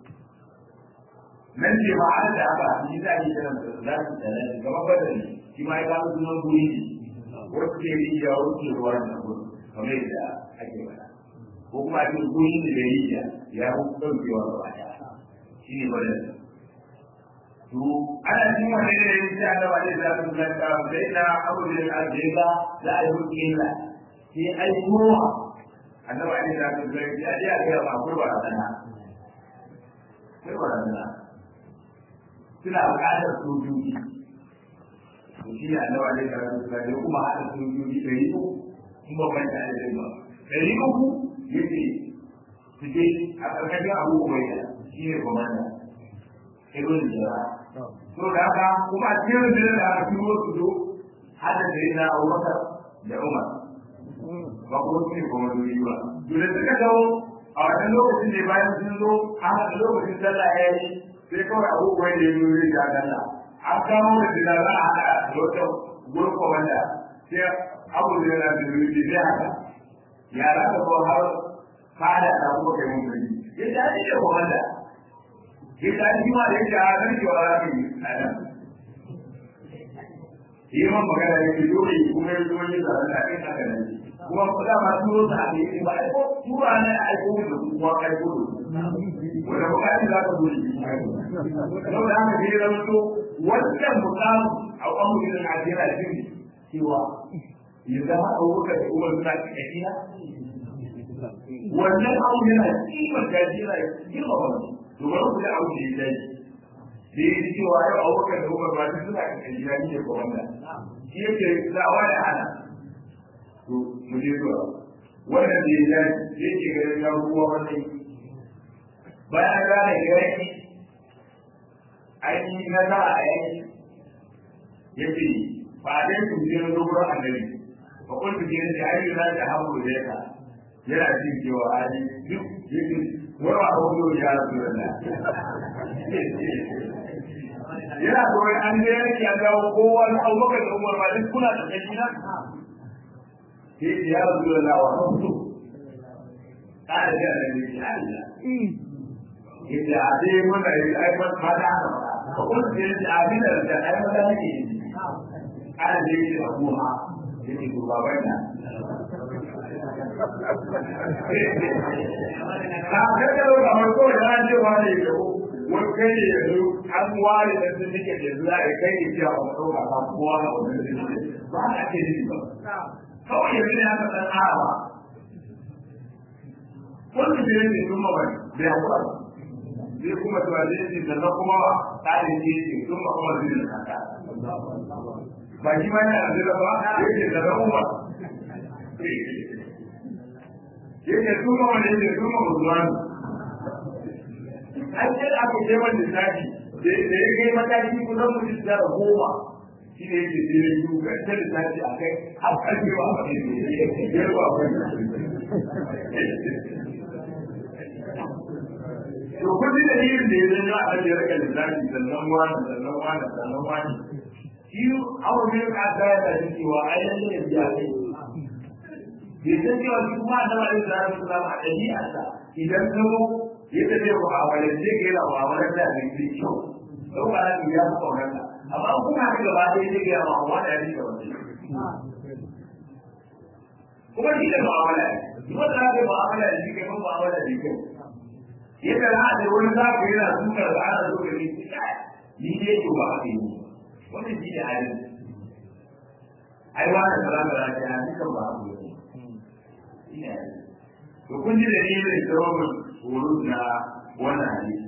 nan ce ma an da haka shi za a yi kiran da za su tsare da gaba ba da ne shi ma ya kawo sunan guri ne wasu ke yi ya wuce ruwa da gudu kamar yadda ake faɗa ko kuma a cikin guri da ya yi ya ya ɗaukewa gaba ɗaya shi ne wadda to ana cikin wani da ya ce ana wani da su ga ta sai na abu da ya ce ba za a yi hukki la sai ai ruwa annabi ali da su ga ya ji a ga ba ko ba sana sai ba sana suna buƙatar sojoji to shi ne annabi ali da su ga ya kuma haɗa sojoji ɗari uku in ba ban da ba ɗari uku yace su je a ƙarƙashin abu ubaida shi ne komanda ibn jira to da haka kuma a cikin rundunar da aka turo su zo hada da yana abubakar da umar ba kuma su ne komandori ba to da suka dawo a wannan lokacin ne bayan sun zo a haka lokacin sallah ya yi sai kawai abu ubaida ya zo zai ja sallah an kamo da jira za a haɗa da wata gurin komanda sai abu da yana da zai zai haka yara da ko har fada da kuma kai mun gani ya ta ji da komanda ya ta ji ma da yake a nan ki wala ki ana yi man magana ya ce dole kuma ya zo yin zaɓen da ɗin haka nan kuma kuɗa ma turo sa a ne ba a ko tura ne a aiko da su kuma aiko da su wanda bukatun za ka zo shi yau da haka sai zama to wannan mukamu a ƙwamurin Najeriya shi ne cewa ya zama abubakar da umar suna cikakkiya wannan abu yana kimar gajera girma wani domin ku da abu da ya dai da ya ji cewa yau abubakar da umar ba suna cikakkiya ne ko wanda shi yake zawa da hana to mu je zuwa wannan da ya dai yake ganin ya ruwa wannan bayan gane gani ainihin nasara a yanki yake ba dai ku je zuwa annabi fa kun ji ne da ayyuka za ta hawo da ka yana jin cewa ai duk yake wara hawo ya rabu da yana so an ga yake ya dawo kowa na Abubakar da Umar ba duk kuna da kai na ke ya rabu da Allah wa hawo kada da ne ya Allah yake a dai mun da ai ba ta da ba kun ji ne a bi da ai ba da ne ana da yake abuha yake ko baban na ka ga da kamar ko da an ce wani da wani kai ne yanzu an ware da sun nike da yanzu za a kai ne cewa ba ko ba kowa na wani da nike ba a ce ni ba kawai yanzu ne aka san arawa wani da yake sun mabai da ya kuwa zai kuma tuwa zai ce sannan kuma tsarin ce ce sun ma kuma zai da kaka ba shi ma yana da ba yake da rabuwa yake tuma wanda yake tuma musulman an ce aka ce wanda zafi da ya kai mataki kusan mutum da goma shi ne yake sai ya yi ga ta da zafi a kai har karfe ba a kai ne ya ruwa kai to kudi da yin da ya zai ya a ya rika lissafi sannan wani sannan wani sannan wani shi abu ne ka ga ya da cewa ai lalle ya biya kai bai san cewa shi kuma da ba da zai su zama a ɗabi'arsa idan ka zo ya tafi wa awalan sai ka yana wa awalan da ne sai kyau don ba za ya fi kaunar ka amma kuma ka gaba ɗaya sai ka yana wa awalan da ne wanda kuma shi da mu'amala ne kuma da za ka yi mu'amala da shi kai ban mu'amala da kyau yadda za a wani za ka yana sukar da ana zo da ni ni ne to ba haka yi wannan shi ne halin ai wani salama da ta yi kan ba abu ne to kun ji da ni ne sababin horo na wannan hadisi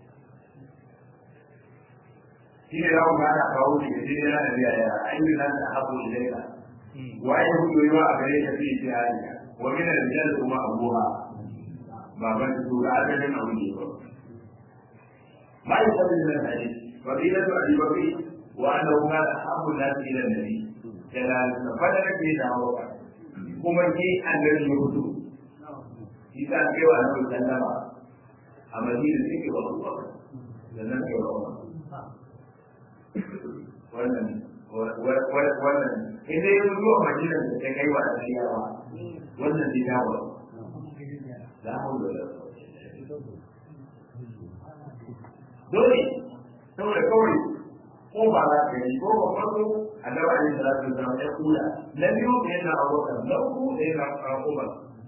shi ne za ku gana kawo shi ga jini yana biya ya ainihin nan da haɓu ilaika wa ya hudu yi wa a gare ka fi shi haliya wa min al-rijal kuma abuha baban su ga asalin abu ne ba ma yi sabin nan hadisi فضيلة أبي بكر وأنه كان أحب الناس إلى النبي جلال فدر في دعوة كما كي أن يرجو إذا كي وأنا مسلم أمدين سيكي والله لنا كي والله wannan wannan idan ya zuwa madina da ta kai wa asiyawa wannan zai dawo la hawla wala dole saboda kawai ko ba za ka yi ko ba farko annabi alaihi salatu wasallam ya kula na biyu da yana abubakar na uku da yana umar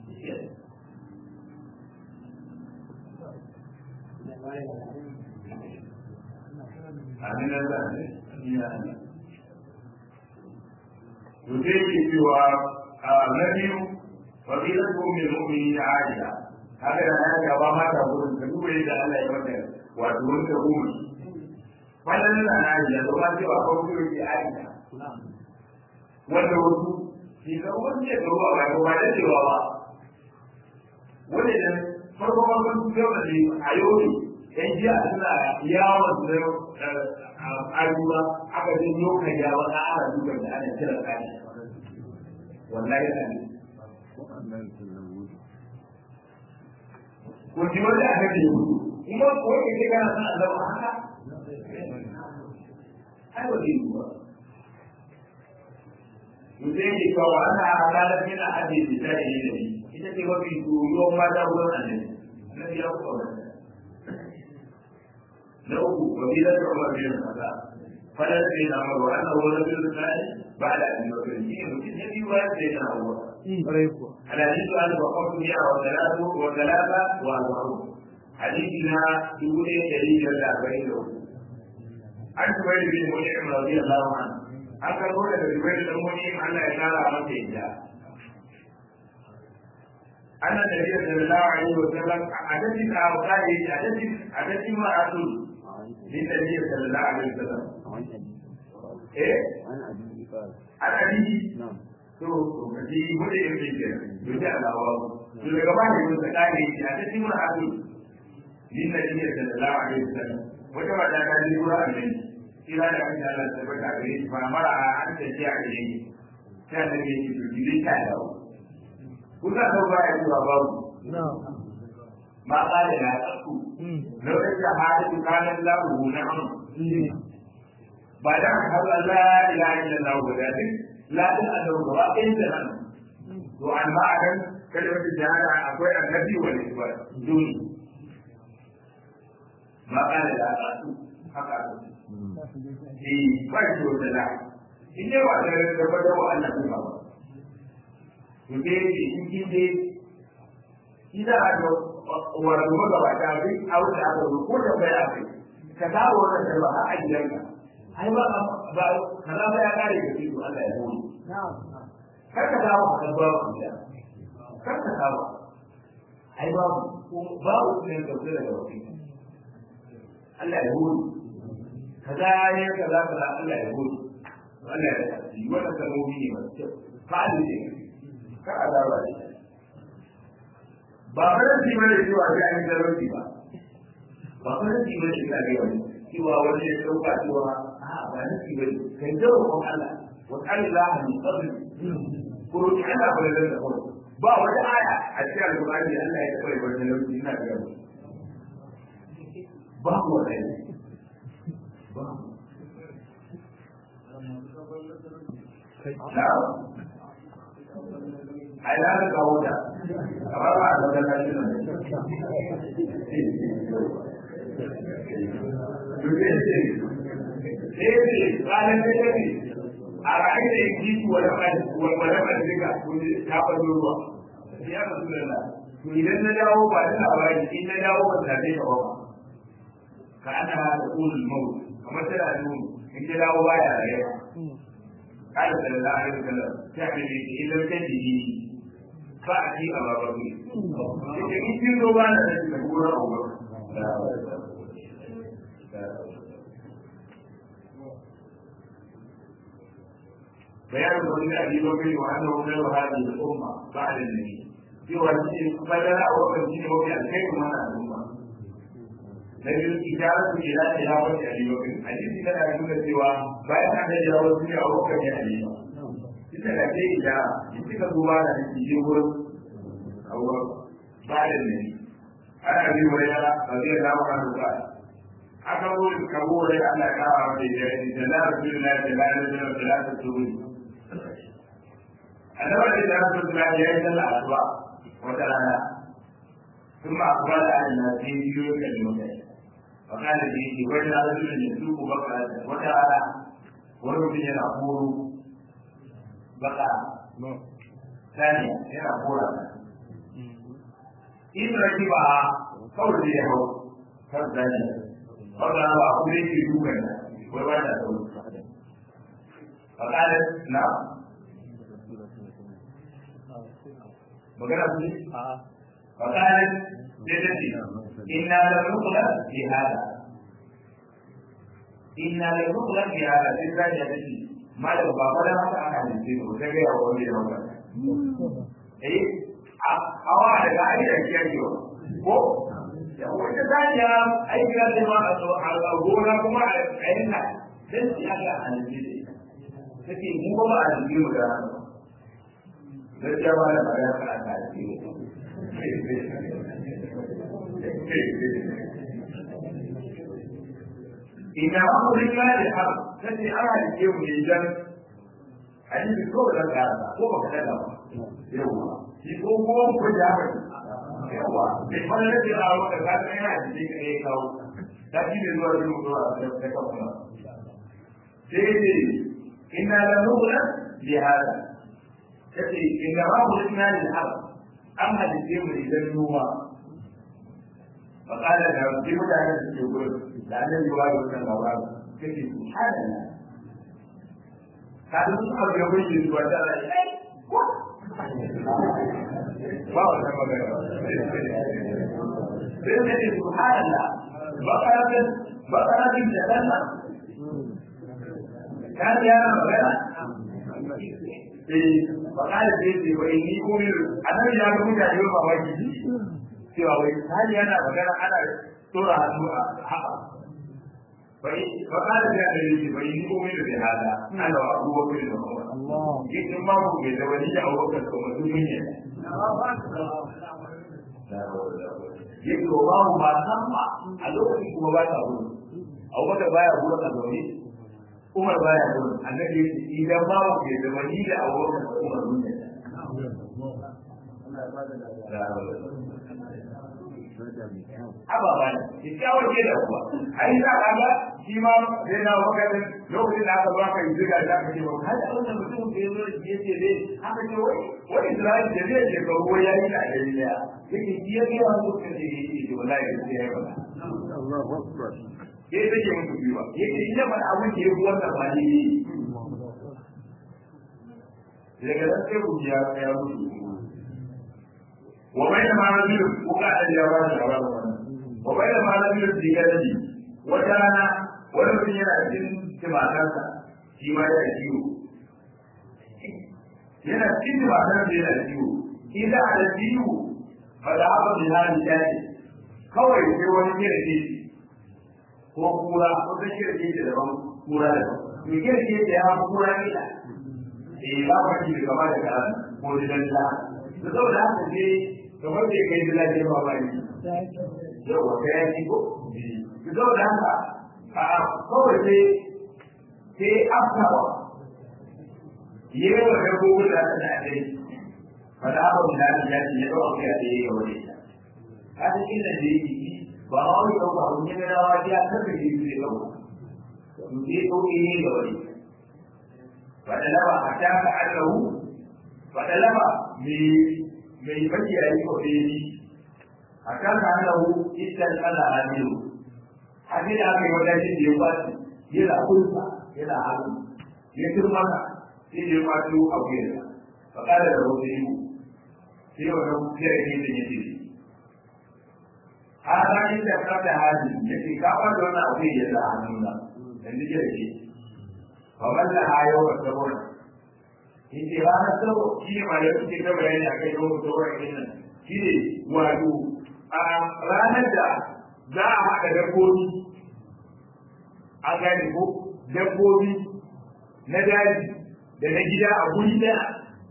amin Allah ne ya Allah to dai ke cewa na biyu fadilatu min mu'minin aisha haka da ya gaba mata gurin ka duba yadda Allah ya mata wato wanda umar wannan na aisha to ba ce ba ko ko ki aisha wanda wasu shi ga wanda ya ruwa ba ko ba da cewa ba wanda da farko farko su yau da ne a yau ne yan jiya suna yawon da ayyuka aka je yau kan yawa na ana dukan da ana kira kani wallahi ne ko ji wanda aka ce kuma ko ke kana san Allah haka ai wa din ba mutum ke kawo ana halalar yana ajiye da ta yi da ni ita ce mafi tsoron mata wurin annabi na biya ku kawo na uku wabilar da umar bin kasa fadar sai na mawa annahu rajulun salih ba'da abi bakr shi ne mutum ya biyu bayan sai na hawa ƙwarai kuwa الحديث عن وقف مئة وثلاثة وثلاثة وأربعون حديثنا دون دليل الأربعين عن سويد بن منعم رضي الله عنه an karbo daga zubair da muni Allah ya kara masa yadda anna nabiyyu sallallahu alaihi wa sallam hadisi ka wani hadisi hadisi ma asul din nabiyyu sallallahu alaihi wa sallam eh an hadisi to to kaji bude yin bincike to da alawa to daga ba ne mun tsakani hadisi ma asul din nabiyyu sallallahu alaihi wa sallam wata wata ta ji gura annabi kira da kan Allah ta bata gare shi ba mara a an ta ji a gare shi sai da ke ci to gidi ta dawo kuka da ba ya zuwa babu ma kale na tsaku lokacin da hadisi kanan lahu na am ba da ka har Allah ila illa Allah ba da duk la da Allah ba in da nan to an ma akan kalmar jihada akwai annabi wal isbar duni ma kale da tsaku haka eh ba shi wata da in dai ba da da ba da Allah kuma ba to dai in kin dai ida a ga wato maka ba ta bi a wuce a ga ko da bai a kai ka dawo wannan da ba a gidanka ai ba ba kaza ba ya kare ka ci Allah ya hore kar ka dawo ka ba ku da kar ka dawo ai ba babu ne da zai da wani Allah ya hore kaza ya kaza kaza Allah ya gode Allah ya yi wannan kalmomi ne masu kyau fa'ali ne kar a zaba ne ba faransi ba ne cewa sai an yi zarauci ba ba faransi ba ne ka ga wani cewa wani ya dauka cewa a ba nasi ba ne kai jawo kon Allah wa Allah min qabl ko roki Allah ba da da ba wata aya a cikin alqur'ani Allah ya tabbata wannan lokaci ina ga ba ko wata ai na da kawo da amma ba a zaune na shi ne eh ranar da take a ra'ayi da yake ji wani wani wani diga wani ta fado ruwa ya rasu da Allah to idan na dawo ba da labari in na dawo ba ta dai ba ka ana da ulul maut kamar tana nuni in ta dawo baya rayuwa قال صلى الله عليه وسلم تعمل إذا كنته فأتي أبا بكر إذا كنت روبانا تقول أبو بكر بيان قول أبي بكر وأنه خير هذه الأمة بعد النبي في وجه بدل أو تمكين وفي الخير من الأمة لكن إشارة إلى تلاوة أبي بكر حديث كان يقول سوى bayan an da jawo su ne a wakar ya ne ba ita da ke ida in kika duba da ke je wurin abuwa ba da ne ana bi wani yana ba zai zama kan duka aka wuri ka wuri Allah ya kawo mai da ya da na rasu da da na rasu da da na rasu annabi da na rasu da ya yi sallah asuba wata rana ثم أقبل على الناس يكلمون فقال لي وين رجل يسوق بقرة وتعالى wani mutum yana horo baka sani yana hora in raki ba kawai zai hau kan sani kawai ba a kuma yake dukan wai ba ta sauri fakalin na magana su ne fakalin sai ta ce inna da nukula fi hada inna la nukula fi hada sai ta ce ta ce malam ba fa da haka aka halice mu ta ga yawa wani da wannan eh hawa daga ai da kiyar yau ko ya wata zaniya aiki da ma a gona kuma a kayan nan dan shi aka halice da ita take mu ba ba a halice mu da haka gaskiya ba da magana ka aka halice mu ina ba ku rika da har sai an halice mu ne dan hadisi ko da ka ko ba ka da ba yawa shi ko ko ko da ba yawa bai fara da ya rawo da ka kai hadisi ka yi kawo da shi ne zuwa da zuwa da ka kuma sai ce inna la nubla li hada kace inna ma mulkna lil haq an hadice mu idan noma فقال له في متعلم يقول لأن الجواب من الغراب كيف سبحان الله كان يصحب يقول لي وتعالى ما هو sai subhanallah bakaratin bakaratin da danna kan yana magana eh bakara ce ce wai ni ko ne annabi ya ga mutane ba mamaki cewa wai hali yana magana ana tura hannu a haka bai bakara ce da yake bai ni ko ne da hada ana wa abubuwa da kuma Allah yin ma ku bai da wani ya aure ka kuma duniya yake ba mu ba san ba a lokacin kuma ba ta gudu abubakar baya gudu a zaune umar baya gudu annabi yake idan ba mu ke da wani da abubakar da umar mun Aba ba ne, kyakkyawar ke da kuwa, ai za ka ga shi ma zai na wakilin lokacin da aka zo aka yi ziga da aka ce ba, har da wannan mutum da ya zo da ya ce dai, aka ce wai, wani Isra'il da zai ce ka ruwa ya yi da ɗari ɗaya, yake shi ya biya wani lokacin da ya yi ce wallahi da sai ya faɗa. Ya yi take musu biyu ba, ya ce ina faɗa abin da ya fi wannan ba ne daga nan sai ku ya ya mutu. Wa bai da ma rajulun ko ka da ya ba da ba wannan. wa bai da malamin da ya rage wata rana wani mutum yana cikin timatarsa shi ma yana ciwo yana cikin timatarsa yana ciwo idan a da ciwo ba da haka da hali ya ce kawai sai wani kirki ko kura ko ta kirki da daban kura da daban to kirki da ya fi kura ne da eh ba ba shi da gaba da karan ko da danta to saboda haka ne kamar da kai da lafiya ba ba ne yau wa kai shi ko zo da haka a kawai sai sai afkawa yi wa da gobe da ta dai fada ba da ya ce ya dawo kai da yayi wani ka ta inda da yi ba ma wani dauka mun ne da wani ya ta da yi da dauka to dai ko ne da wani fada laba hatta ka allahu fada laba me me baki yayi ko dai akan annahu idan Allah hadiru hadin da aka yi wajen shi da ya kwaci yana kulsa yana hannu ya turma ka sai ya kwaci a wuyarsa fa kada da wata yi sai wannan kiyar ne da yake hada inda ka da hadi yake ka ba da wannan abu ya da hannuna dan dike da shi fa walla hayo wa sabon yake ranar sabo shi ne ma da suke ta bayani akai yau sabon din nan shi ne wato a ranar da za a haɗa dabbobi a gane ko dabbobi na daji da na gida a guri ɗaya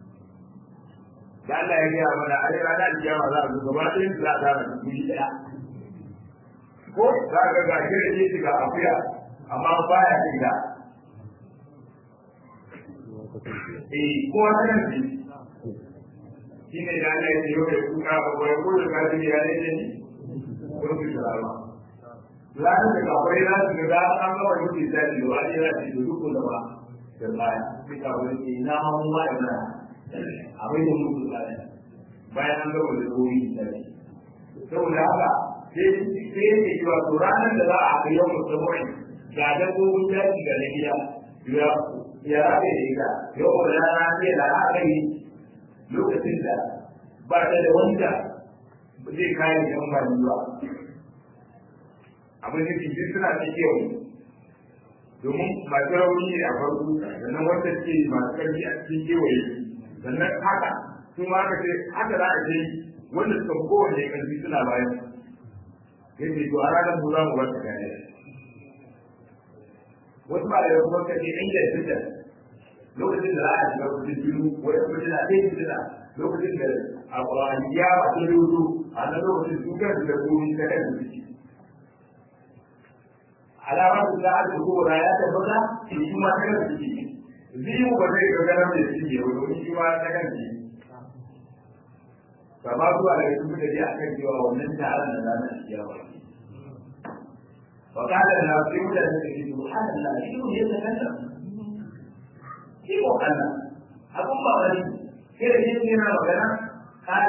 da Allah ya gaya mana a ranar alkiyama za a zo gaba ɗayan su za a tara su guri ɗaya ko za ka ga shi da ke shiga akuya amma baya shiga eh ko wata nan ce shi ne da Allah ya ce yau da kuka ba bai ko da kaji ya ne ne ko su sharawa ranar da kafai za su ga an gama yuki da shi wa ne za su yi duk da ba da baya sai ka wani ke na mun ma da na abin da mutu da bayan an gama da ruwi da shi saboda haka sai sai ya ce cewa to ranar da za a ga yau musamman ga dabbobin daji ga na gida ya ya rabe da ita yau da rana sai da aka yi lokacin da ba ta da wanda zai kare da ba ruwa abin da cikin suna ta kewa domin masu rauni ne a farko sannan wanda ke masu karfi a cikin kewaye sannan haka su ma aka ce haka za a ce wanda suka fi kowane karfi suna bayan yadda to a ranar mu za mu wata gane wasu ba da kuma kace inda ya fita lokacin da za a shiga kudin biyu wani kudin na ɗaya fitina lokacin da a ƙwararriya ba ta rudu a nan lokacin su kan da komi ta kan su ciki alamar da za a ta kowa ya tabbata shi shi ma ta kan su ciki ziyu ba zai ga ganar da shi ne wani shi ma ta kan ciki ba ma zuwa da su suka je a kan cewa wannan taron da za a shiga ba وقال لنا في وجه سبحان الله شنو يتكلم شنو أنا أقول ما غريب كيف يمكن أن قال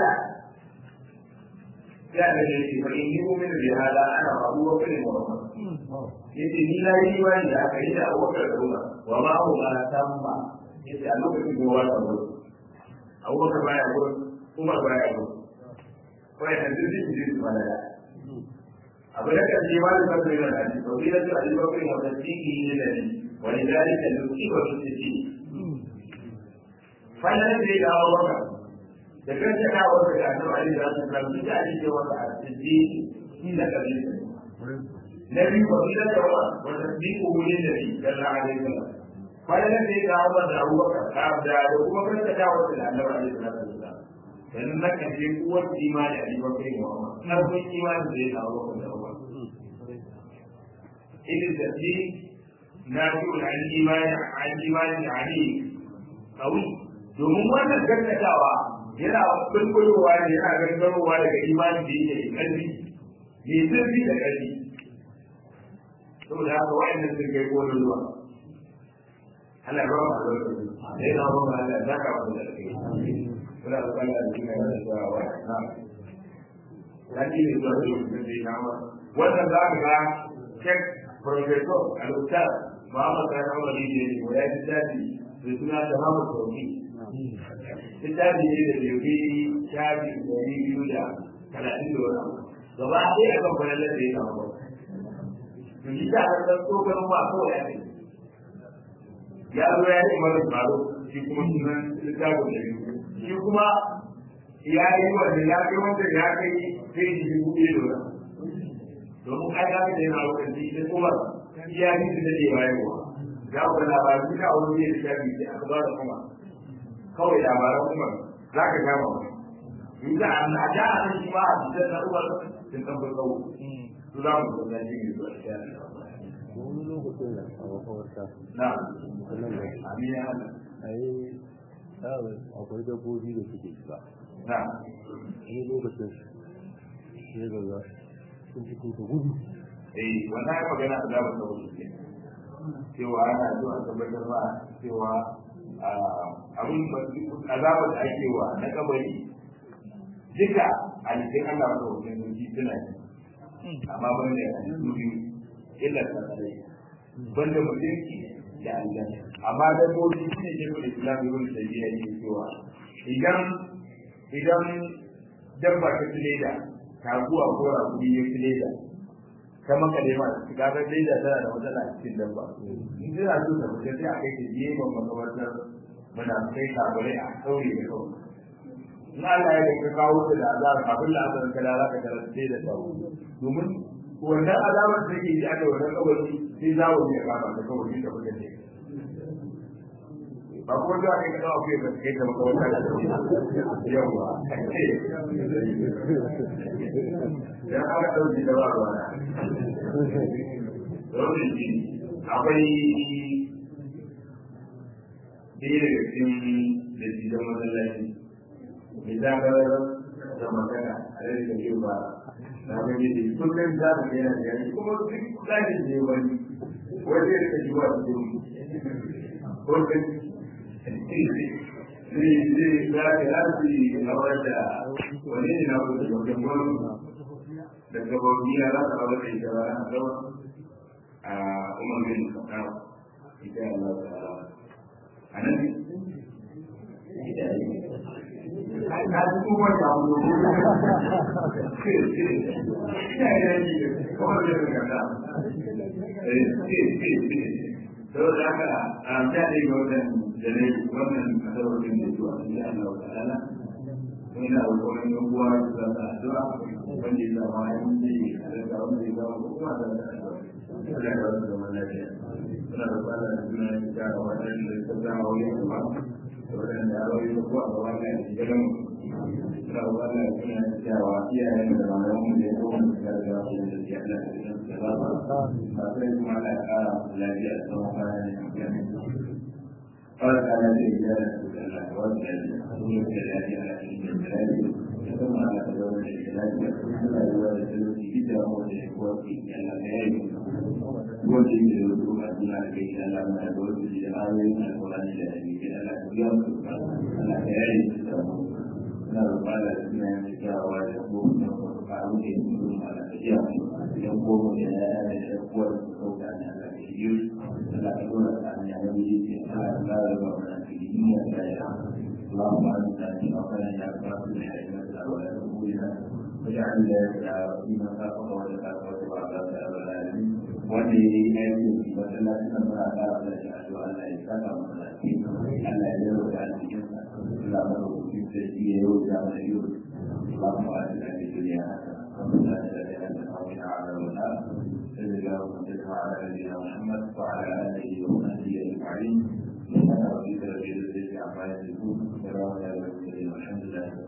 ya da ne ce bari ni mu min bihala ana abu wa kai Muhammad yace ni na yi wani da aka yi da Abu Bakar da Umar wa ma hu ma tamma yace a lokacin da wata gudu Abu Bakar baya gudu Umar baya gudu ko ya tantu shi shi su malala abu da kan ce wani kan sai da hadisi to bi da su Ali Bakar mu da tiki ne da ni wa lidalika nuki wa nuki fa yana da ya Abu Bakar da kan ta kawo da annabi Ali da su kan bi da Ali wa a tiji inda kabi nabi wa ila da wa wa tasdiqu lin nabi sallallahu alaihi wasallam fa yana da ya kawo da Abu Bakar da da kuma kan ta kawo da annabi Ali sallallahu alaihi wasallam dan na kan je kuwar imani a liban kai Muhammad karfin imani da ya kawo da Abu Bakar إذن التسليم نافع عن الإيمان عن الإيمان عليه قوي domin wannan gaskatawa yana bulbulowa ne yana gangarowa daga imani da yake da ƙarfi mai zurfi da ƙarfi saboda haka wa'annan sun kai kolin ruwa Allah ba ma da sai na ba ma Allah zaka ba da kai kuna da kalla da kina da zuwa wa na laki ne zuwa da mutum da ya ma wannan za ka ga kek professor al-ustad Muhammad Sani Umar ne ne ya ji dadi da suna da Muhammad Tawfi littafi ne da bai shafi ɗari biyu da talatin da wani abu gaba ɗaya a kan kwanan da ya samu ba to shi ta har ɗan tsohon ba kawai ya ne ya zo ya yi mara tsaro shi kuma sunan littafin da biyu shi kuma ya yi wanda ya kai wanda ya kai sai shi dubu ɗaya da wani domin ai ya fi da yana lokaci da kuma ya fi da daɗe bayarwa ya ku da labarin duka wani ne da shafi sai aka ba da kuma kawai labaran kuma za ka gama wani in da an a da an shi ma a cikin na uwar sun san bai kawo su za mu zo da shi ne zuwa shi wani lokacin da a makawarta na sannan da amin ya hana a yi tsawon akwai dabbobi da suke shiga na wani lokacin sai ga za sun fito da gudu eh wannan ya magana da zamu kawo shi cewa ana zuwa tabbatar ba cewa abin azabar da ake wa na kabari duka a cikin Allah ba da wajen zuci suna yi amma ban da yanzu biyu illa ta tsare ban da mutunci da Allah amma da bobi shi ne ke da Islam ibn Taymiyyah yake cewa idan idan dabba ta tileda taguwa ko rakumi ya tileda ta maka ne ma su ga dai da tana da matsala a cikin dabba in tana so ta fita sai a kai ta gefen makabartar muna kai kabare a sauri da kawai in Allah ya da ka kawo ta da azaba kafin la azaba ka da ka tara sai da tsawo domin wannan azabar da ke ji aka wannan kabari sai zawo ne ka ba ta kawai ta fita ne ba ko da kai ka kai ka kai ta makabartar da yawa dan aka dauki da ba ruwa dole shi akwai ɗaya daga cikin da shi da masallaci mai zagarar da magana a yadda da yau ba na gani da kullum za mu ga yana gani kuma duk zaki ne wani wani ya rika jiwa da yau ko ka zai zai za ka lafi a wadda wani ne na kusa da wajen wani da gababiya za ta rawar da ita ba a gaba a umar bin khattab ita Allah ta'ala anan ita ne ai na ji kuma ta mu ina da ni kuma da kanta eh to da haka a ta ne ga wannan da ne wannan kasarwar da zuwa insha Allah ta'ala ina roƙon yan uwa da ta addu'a wanda ya zama ya yi da wanda ya zama kuma da addu'a Allah ya wasu zaman lafiya suna da fara da suna yin gyara waɗanda ta zama wani gaba da waɗanda ya rayu ko a gaba na yanzu gidan suna da fara da suna yin gyara iyayen da malaman mu da ya zo wanda ya da wasu da ya da da ba ba ba sai kuma Allah ya ƙara lafiya da tsawon kwana ne a kan قال تعالى في رجال الله وجل أدعو إلى الله على ya zama ana da zaune da ke lafiya suna da wani talauci duk da wanda ya kuwa ke yana da yayi wanda yake da wasu ba suna da kai yana da da wasu da ayoyin alkurani da hadisi ana da biya su ana da yayi su da mu suna da bala da suna yin kyawawa da ko da faru da yin su ma da iya mu yan goma da ya yi da kuwa da su sauka ne Allah da shi yi Allah da dole ta hanya na biyu ce Allah da lara ba mana cikin duniya da ya اللهم انت في اوطاننا يا رب العالمين ولا تقولنا واجعل فيما خلق وجهك وتبارك يا رب العالمين wanda ya yi aiki da masallacin nan muna ƙara da shi addu'a Allah ya saka masa lafiya Allah ya yau da alƙiyarsa Allah ya yau da shi ya yau da mana yau اللهم آتنا في الدنيا حسنة وفي الآخرة حسنة وقنا عذاب النار صلى الله وسلم على نبينا محمد وعلى آله وصحبه أجمعين سبحان ربك رب العزة عما يصفون وسلام على المرسلين والحمد لله